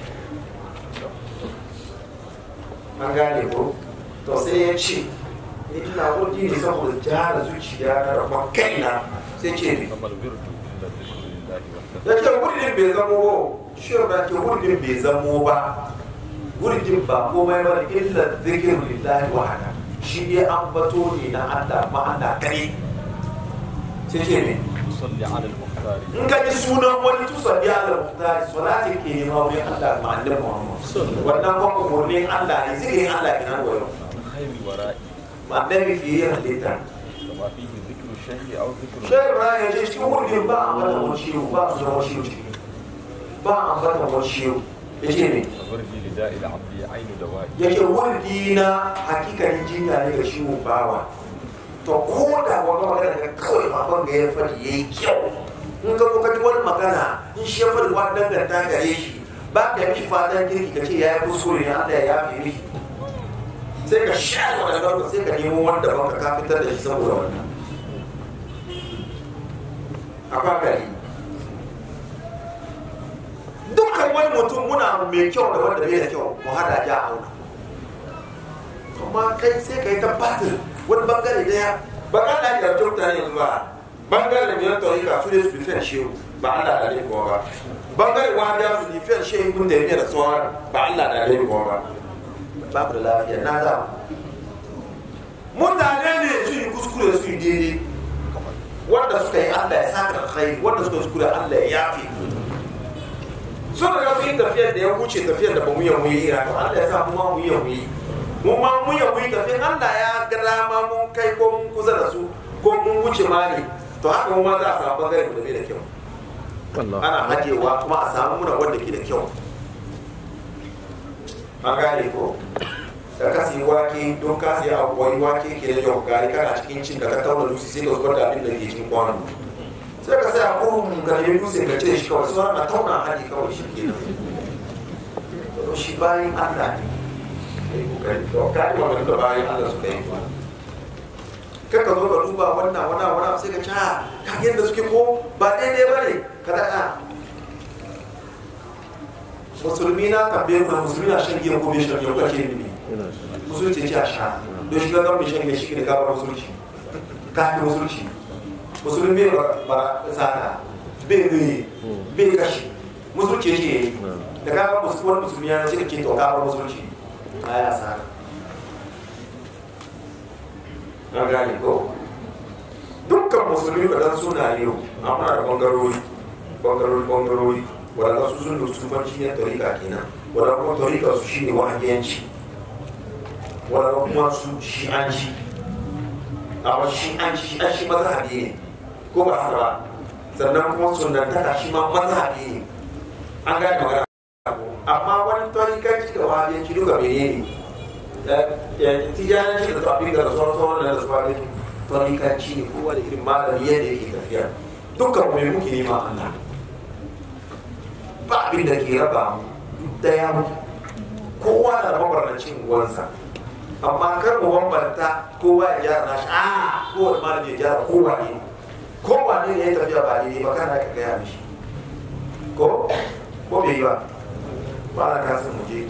an gane ko to sai ya ce ni ina wurdi ne saboda jihar zuciya na rabon kaina sai ce ne فما الورد إلا ذكر الله وحده ya ce wurin bai zamo ba shi ba ke wurin bai zamo ba wurin ba komai ba da illa zikir lillahi wahada shi ne an bato ne na Allah ma Allah kare sai ce ne صل على المختار in ka ji sunan wani tusa biya da muhtari salati ke nema wurin Allah ma annabi Muhammad wannan kuma umurnin Allah ne zikirin Allah kenan wayo من خير الوراء ma annabi fiye halitta كما فيه ذكر الشيء أو ذكر Shai Ibrahim ya ce cikin wurin ba a bata wani ciwo ba a zama ciwo ciki ba a bata wani ciwo ya ce ne وردي لداء العبد عين دوائي ya ce wurdi na hakikanin jinya ne ga ciwon bawa to ko da wani magana ga kawai baban ga ya faɗi ya yi kyau in ka kuka ji wani magana in shi ya faɗi wani danganta gare shi ba ka mishi fatan kirki ka ce ya yi kuskure ne Allah ya yafe mishi sai ka sha wani gaba sai ka nemo wanda ban ka fitar da shi saboda wannan akwai gari dukkan wani mutum muna mai kyau da wanda bai da kyau mu hada ja auna amma kai sai ka yi ta batir wani bangare daya ba ka da ya kyau ta yanzu ba bangare mai tarika su ne su bifiyar shehu ba Allah da ne ba bangare wanda su bifiyar shehu kun da yake da tsohon ba Allah da ne ba ba ku da lafiya na za mutane ne su yi kuskure su yi daidai wanda suka yi Allah ya saka alkhairi wanda suka yi kuskure Allah ya yafi sun riga sun yi tafiyar da ya wuce tafiyar da ba mu yi mu yi ira to Allah ya sa mu ma mu yi mu yi mu ma mu yi mu yi tafiyar Allah ya ga dama mun kai ko mun kusa da su ko mun wuce ma ne to haka mu ma za a samu bangare da bai da kyau ana hajewa kuma a samu muna wanda ke da kyau an gane ko da ka siyi wake don ka siya abu wani wake ke da kyau gari kana cikin cin da ka tauna lusi sai ka zubar da abin da ke cikin kwanon sai ka sai a kurun ka nemi dutse ka ce shi kawai sauran na tauna haji kawai shi ke nan to shi bayan Allah ne kai kokari to ka yi magana da bayan Allah su kai kar ka zo ka duba wannan wannan wannan sai ka ci ha ka yadda suke ko ba daidai ba ne ka daɗa musulmi na tambaye ku musulmi na shan giya ko bai shan giya ko kake ne musulunci ce a sha don shi ga mai shan giya shi ne gaba musulunci ka fi musulunci musulmi bai bara sata bai nuyi bai kashi musulunci ce yi da gaba musulmi musulmi ya ce ke to gaba musulunci a ya sa na gane ko dukkan musulmi ba dan suna yau amma da bangarori bangarori bangarori wadanda su sun da sufanci ne tarika kenan wadanda kuma tarika su shine wahabiyanci wadanda kuma su shi'anci amma shi'anci shi'anci mazhabi ne ko ba haka ba sannan kuma sunantaka shi ma mazhabi ne an gane magana amma wani tarikanci da wahabiyanci duka menene tijananci da tafi da sauran sauran da su fara tarikanci ne kowa da irin malami yadda yake tafiya dukkan mu mai muke nema Allah ba abin da ke raba mu daya mu kowa da mabarnacin uwansa amma kar mu bambanta kowa ya gyara nashi a kowa malami ya gyara kowa ne kowa ne ya tafiya ba daidai ba kana ka gaya mishi ko ko bai yi ba ba na kasan mu je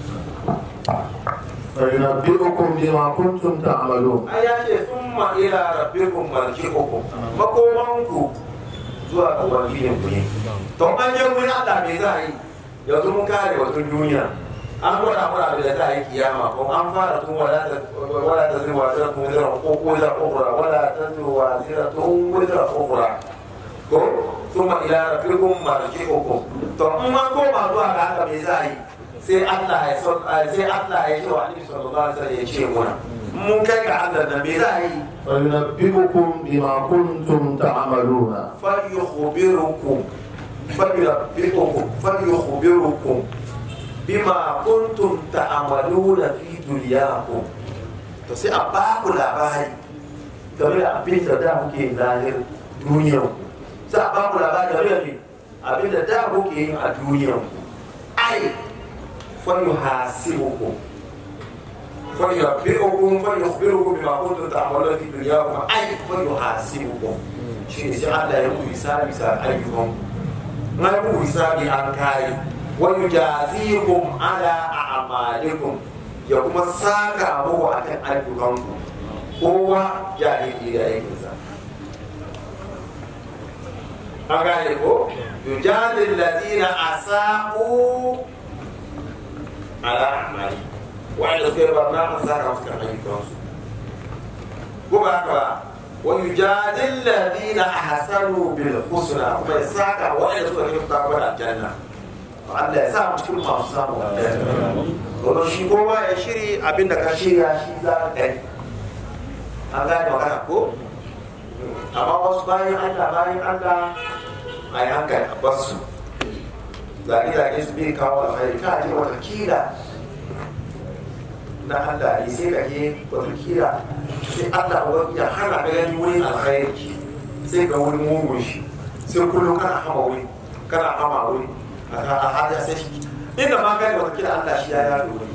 فينبئكم بما كنتم تعملون ai ya ce summa ila rabbikum marji'ukum makomanku zuwa ga ubangijin ku ne to an je wurin Allah me za a yi yanzu mun kare batun duniya an gwada mana abin da za a yi kiyama ko an fara tun wala ta wala ta zira wazira kun zira ko ko zira ukura wala ta zira wazira tun wazira ukura ko summa ila rabbikum marji'ukum to in ma koma zuwa ga Allah me za a yi sai Allah ya so sai Allah ya ce wa Annabi sallallahu alaihi wasallam ya ce muna mun kai ga Allah da me za a yi فينبئكم بما كنتم تعملون فليخبركم فلينبئكم فليخبركم bima kuntum ta'amaluna fi dunyakum to sai a ba ku labari game da abin da da muke zahir duniyar ku sai a ba ku labari game da me abin da da muke yin a duniyar ku ai fa yuhasibukum fa yunabbi'ukum fa yukhbirukum bima kuntum ta'maluna fi dunyakum ai fa yuhasibukum shi ne sai Allah ya muku hisabi sa ayyukan na muku hisabi an kare wa yujazikum ala a'malikum ya kuma saka muku akan ayyukanku kowa ya yi da aikinsa an gane ko yujadil ladina asa'u ala a'mali wa'anda suka yi barna an saka musu kan ayyukansu ko ba haka ba wa yujadil ladina ahsanu bil husna kuma ya saka wa'anda suka yi ta gwada aljanna Allah ya sa mu cikin masu samu aljanna domin shi kowa ya shiri abinda ka shirya shi za ka yi an gane magana ko amma wasu bayan Allah bayan Allah a yi hankali a basu zage-zage su bai kawo alkhairi ka je wata kila na Allah ne sai ka je wata kila sai Allah wani ya hana ka gani wurin alkhairi sai ga wurin mugun shi sai kullum kana hama wuri kana hama wuri a hada sai shi inda ma gani wata kila Allah shi ya yafe wuri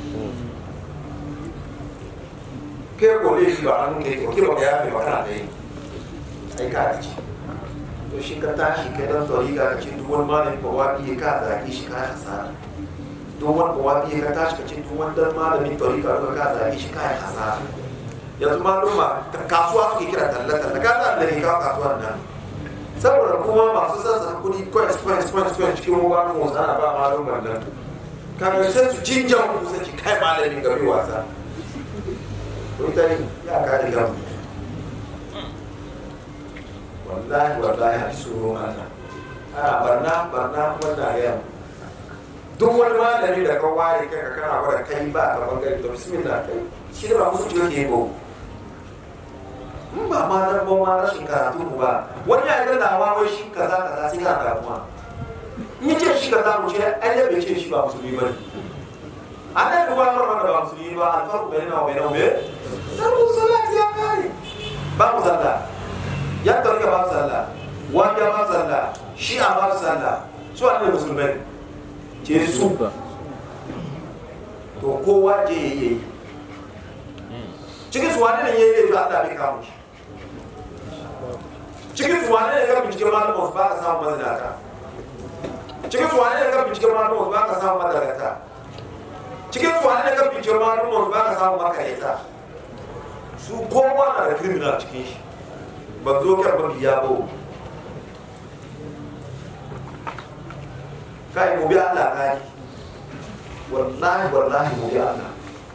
ke ko ne shi ba hannun kai ko ke ba ya yafe ba kana da yi ai ka ci to shi ka tashi kai dan tori ga cin duk wani malami ba wa biye ka zaki shi ka hasara duk wani ba wa biye ka tashi ka cin duk wani dan malami tori ka ka zaki shi ka hasara yanzu maluma kasuwa suke kira talla talla ka da da ka kasuwan nan saboda kuma masu sassa kudi coins coins coins coins cikin ruwa mu ana ba maluman nan kan sai su jinjan ku sai kai malamin gari wasa ko ita ne ya ka da gamu wallahi wallahi a tsoron Allah ana barna barna wannan yau duk wani malami da ka ware kai ka kana gwada kai ba ka bangare da bismillah kai shi da ba musu ciwo ke ba in ba ma dan ba ma rashin karatu mu ba wani ya ga dawa wai shi kaza kaza sai ka damuwa in ya ce shi kaza mu ce ai da bai ce shi ba musulmi ba ne annabi ba mar wanda ba musulmi ba alfaru bainahu wa bainahu me sabu salati ya kare ba mu sallah ya tarika ba sallah wani ya ba sallah shi a ba sallah su ne musulmai ce su to kowa je ya yi cikin su wani ne ya yi laifi Allah bai kawo shi cikin su wani ne ga binciken malamin ba ka samu mazinata cikin su wani ne ga binciken malamin ba ka samu madarata cikin su wani ne ga binciken malamin ba ka samu makareta su kowa na da criminal cikin shi ba zo kar ba biya ba kai mu bi Allah kai wallahi wallahi mu bi Allah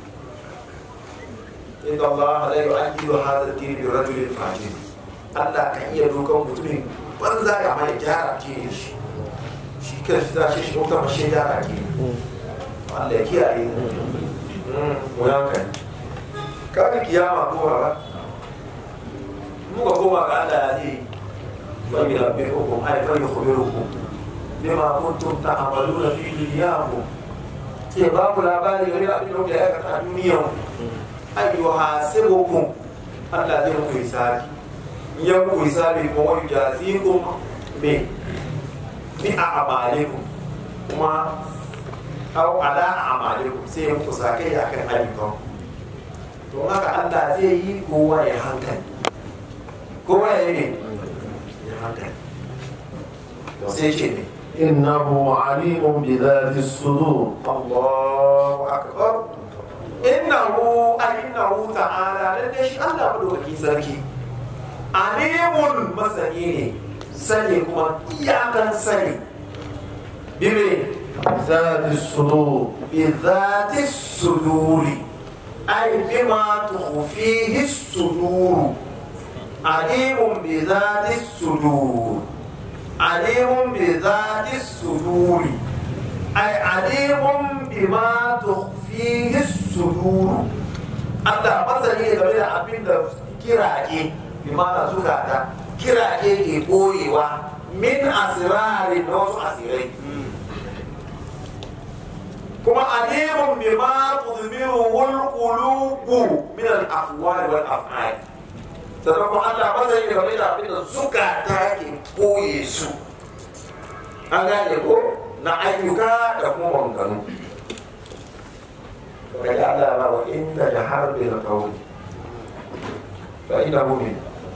inna Allah la yu'adhibu hadha ad-din bi rajulin fajir Allah kan iya dokan mutumin banza ya mai gyara ke shi shi kan shi tashi shi kuma shi gyara ke Allah ya kiyaye mu yanka ka kiyama ko ba muka koma ga Allah ya ce fa yunabbi'ukum ay fa yukhbirukum bima kuntum ta'maluna fi dunyakum sai ba ku labari game da abin da kuke aikata a duniyan ay yuhasibukum Allah zai muku hisabi in ya muku hisabi kuma wani jazikum me bi a amalikum kuma aw ala amalikum sai ya muku sakai akan ayyukan to haka Allah zai yi kowa ya hankali kowa ya yi ya hankali to sai ce ne إنه عليم بذات الصدور Allahu akbar innahu innahu ta'ala lalle shi Allah madaukakin sarki alimun masani ne sani kuma iyakan sani bime بذات الصدور بذات الصدور أي بما تخفيه الصدور عليم بذات الصدور عليم بذات الصدور أي عليم بما تخفيه الصدور Allah masani ne game da abin da kirage bi mana zukata kirage ke boyewa min asirari na wasu asirai kuma alimun bima tudmiruhul qulubu min al aqwali wal af'al sannan kuma Allah masani da game da abin da zukata ke koye su an gane ko na ayyuka da kuma maganganu daga Allah ba wa inda da harbi da kawai fa ina mumin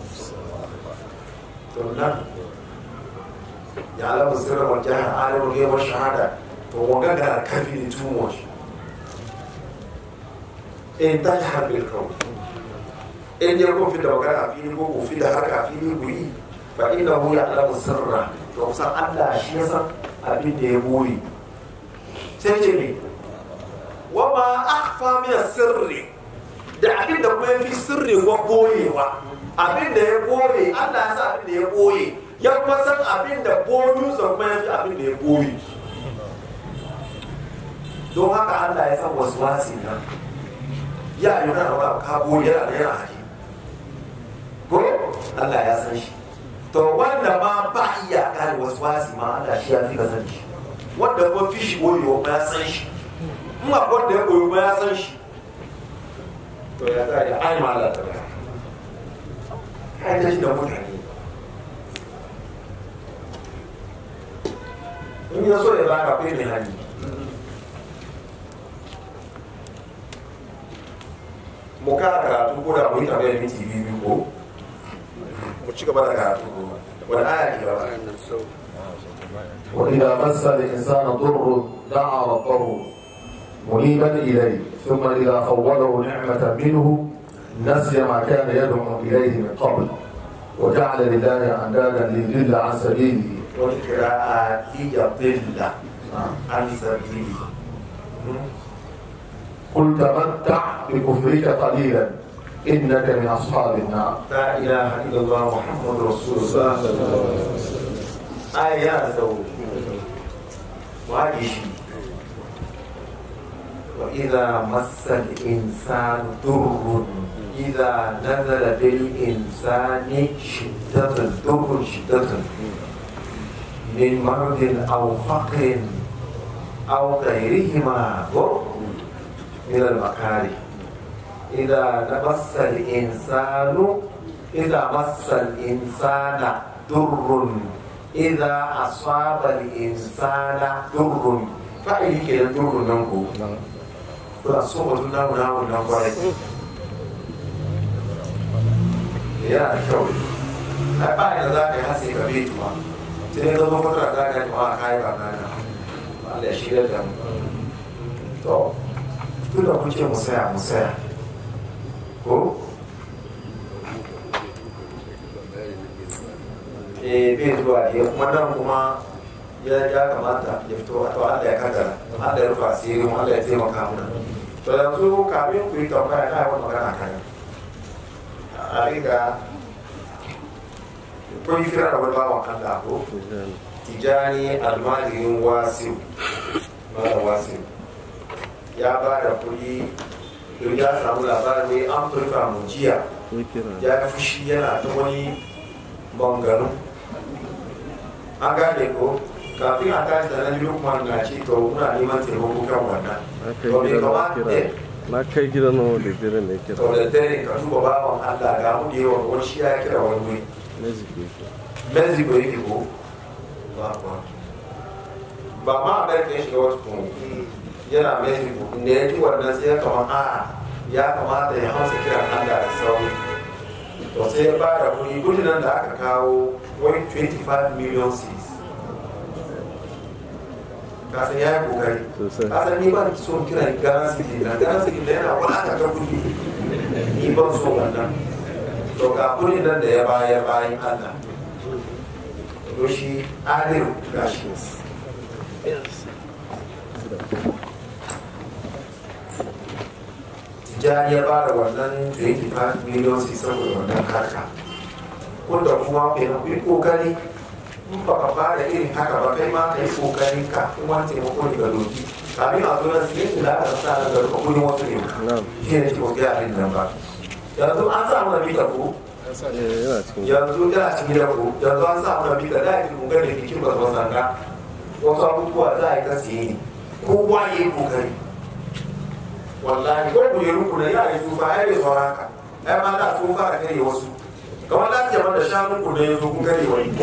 to nan ya alamu sirra wal jahar alimul ghaib wa shahada to wanga ga kafi ne too much in tajhar bil qawl in ya ko fi da magana a fili ko ko fi da haka a fili ku yi fa innahu ya'lamu sirra to kusan Allah shi ya san abin da ya buri sai ce ne wa ma akhfa min sirri da abin da kuma yafi sirri wa boyewa abin da ya boye Allah ya san abin da ya boye ya kuma san abin da boyu sa kuma yafi abin da ya boye don haka Allah ya san wasu wasi nan ya yi kana ba ka boye yana da yana haji ko Allah ya san shi to wanda ma ba iya gane wasu wasi ma Allah shi ya fi ka san shi wanda kuma fi shi boyewa ma ya san shi in ma wanda ya boye ma ya san shi to ya tsaya da ai ma Allah ta ba kai ta shi da mutane in ya so ya baka kai mai hali mu kara karatu ko da mu yi tambayar minti biyu biyu ko mu ci gaba da karatu ko wani aya ke gaba وإذا مس الإنسان ضر دعا ربه منيبا إليه ثم إذا خوله نعمة منه نسي ما كان يدعو إليه من قبل وجعل لله أندادا ليضل عن سبيله wani kira'a iya billa an sabili قل تمتع بكفرك قليلا إنك من أصحاب النار la ilaha illallah muhammadu rasulullah aya ya sau waje shi wa idza massa al-insanu durrun idza nazala bil insani shiddatun durrun shiddatun min maradin aw faqrin aw ghayrihima من المكاره إذا مس الإنسان إذا مس الإنسان در إذا أصاب الإنسان در فأي كده در ننكو كلا صوبة ناو ناو ناو يا شوي ba da za ka yi hasi ka bai tuwa sai ka zo mutuwa za ka yi tuwa ka yi ba kana Allah ya shirya da mu to tun da kuke mu saya mu saya ko eh bai zuwa ya kuma nan kuma ya ya kamata ya fito to Allah ya kaddara Allah ya rufa asiri mu Allah ya taimaka mana to yanzu kafin ku yi tambaya na yawan magana kan a riga kun yi kira da wani bawan Allah ko tijani almajirin wasil mara wasil ya ba da kuɗi don ya samu labarin an furfa mu jiya ya fushi yana ta wani bangaro an gane ko kafin a tashi da nan lukman na ce to muna neman taimako kan wannan to bai kamata eh na kai gidan nawa da gidan da ya to kira da dare ka duba bawan Allah ga mu da yawa wani shi ya kira wani wuri na zike shi mexico yake ko ba ba ba ma amerika ya shiga wata kuma yana mexico da ya ji wannan sai ya kama a ya kamata ya hausa kiran allah da sauri to sai ya bada kuɗi kudin nan da aka kawo wani 25 million cedis kasan ya yi kokari Sosai. kasan ni ban son kiran gana city na gana city da yana wadata ka kudi ni ban so wannan to ga kudin nan da ya bayar bayan allah to shi adiru gashi tijjani ya ba da wannan 25 miliyon sai saboda wannan harka wanda kuma kenan ku yi kokari in ba ka ba da irin haka ba kai ma ka yi kokarin ka kuma taimako ne ga doki kamin a zo nan sai da aka sa nan ga duka kudin wasu ne na'am shi ne ko ga abin nan ba yanzu an sa mana mita ko eh yana cikin yanzu tana cikin da ko yanzu an sa mana mita da yake mun ga da bikin ba su sanga wasu abubuwa za a yi ta siye ne kowa ya yi kokari wallahi ko ku yi ruku na ya yi tsufa ya yi sauran haka ai ma da tsufa da kare wasu kamar lafiya man da shanun ku da ya zo kun kare wani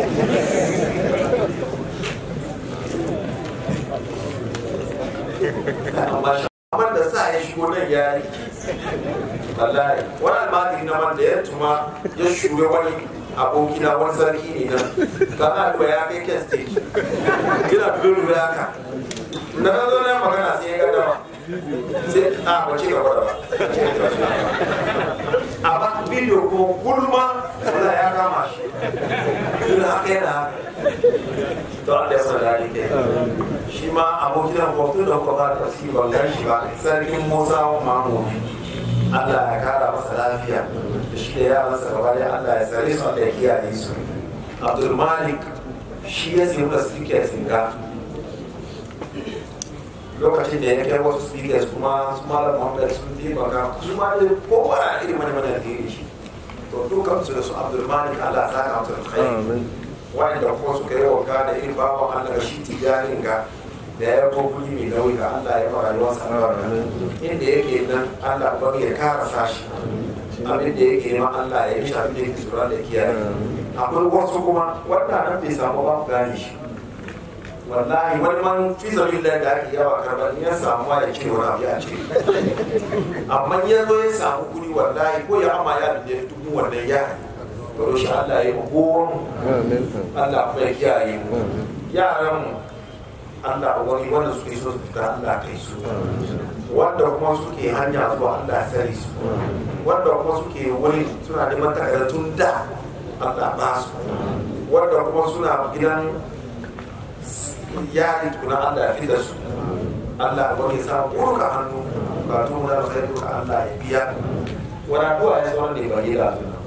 amma shaman da sa ya shigo nan ya yi wallahi wani almajiri na man da ya tuma ya shure wani abokina wani sarki ne nan kana duba ya kai ken stage yana dubu dubu haka na ka zo na magana sai ya ga dama sai a ba ci gaba da ba a ba bidiyo ko gulma wala ya kama shi yin haka yana haka to Allah ya sada ni ke shi ma abokin kwafto da kuka ba tafsiri ban gan shi ba sarkin Musa wa Mamu Allah ya kara masa lafiya da shi da yaransa gaba da Allah ya tsare su Allah ya kiyaye su Abdul Malik shi ya sayi da speaker singa lokacin da ya kai wasu speakers kuma su malam Muhammad sun taimaka su ma da kowa na irin mana mana da shi to dukkan su da su Abdul Malik Allah ya saka musu alkhairi wanda kuma suka yi wanka da irin bawan Allah shi tijanin ga da ya ko kuli mai nauyi ga Allah ya fara yawan sanarwa inda yake nan Allah ba ya kara sashi abin da yake ma Allah ya yi shi abin da yake tsoron da kiyaye akwai wasu kuma wanda nan bai samu ba ku gane shi wallahi wani man fi zamin da ake yawa karɓar ya samu ya ce wani abu ya ce amma ya zo ya samu kuri wallahi ko ya ama ya da dubu wannan ya baro shi Allah ya yi gowon Allah kuma ya kiyaye mu yaran mu Allah wani wanda suke so su fita Allah kai su wanda kuma suke hanya zuwa Allah sari su wanda kuma suke wuri suna neman takardun da Allah ba su wanda kuma suna gidan yari tukuna Allah ya fi da su Allah wani sa kurka hannu ba tun da sai duka Allah ya biya wani addu'a ya zama ne ba gida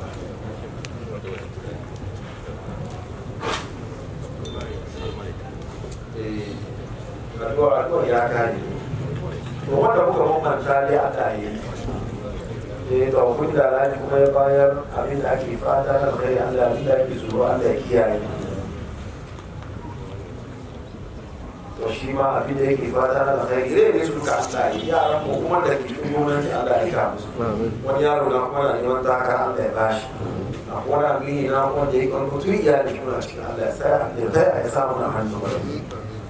addu'a addu'a ya kare to wanda muka mamanta dai Allah ya yi eh to kun da rani kuma ya bayar abin da ake fata na kai Allah abin da ake tsoro Allah ya kiyaye to shi ma abin da yake fata na kai ire ne su duka Allah ya yaran mu kuma da ke cikin gwamnati Allah ya ka musu wani yaro na kuma na neman takara Allah ya bashi a wani abin na wanda ya kan mutu iyali kuma cikin Allah ya sa ya sa ya samu na hannu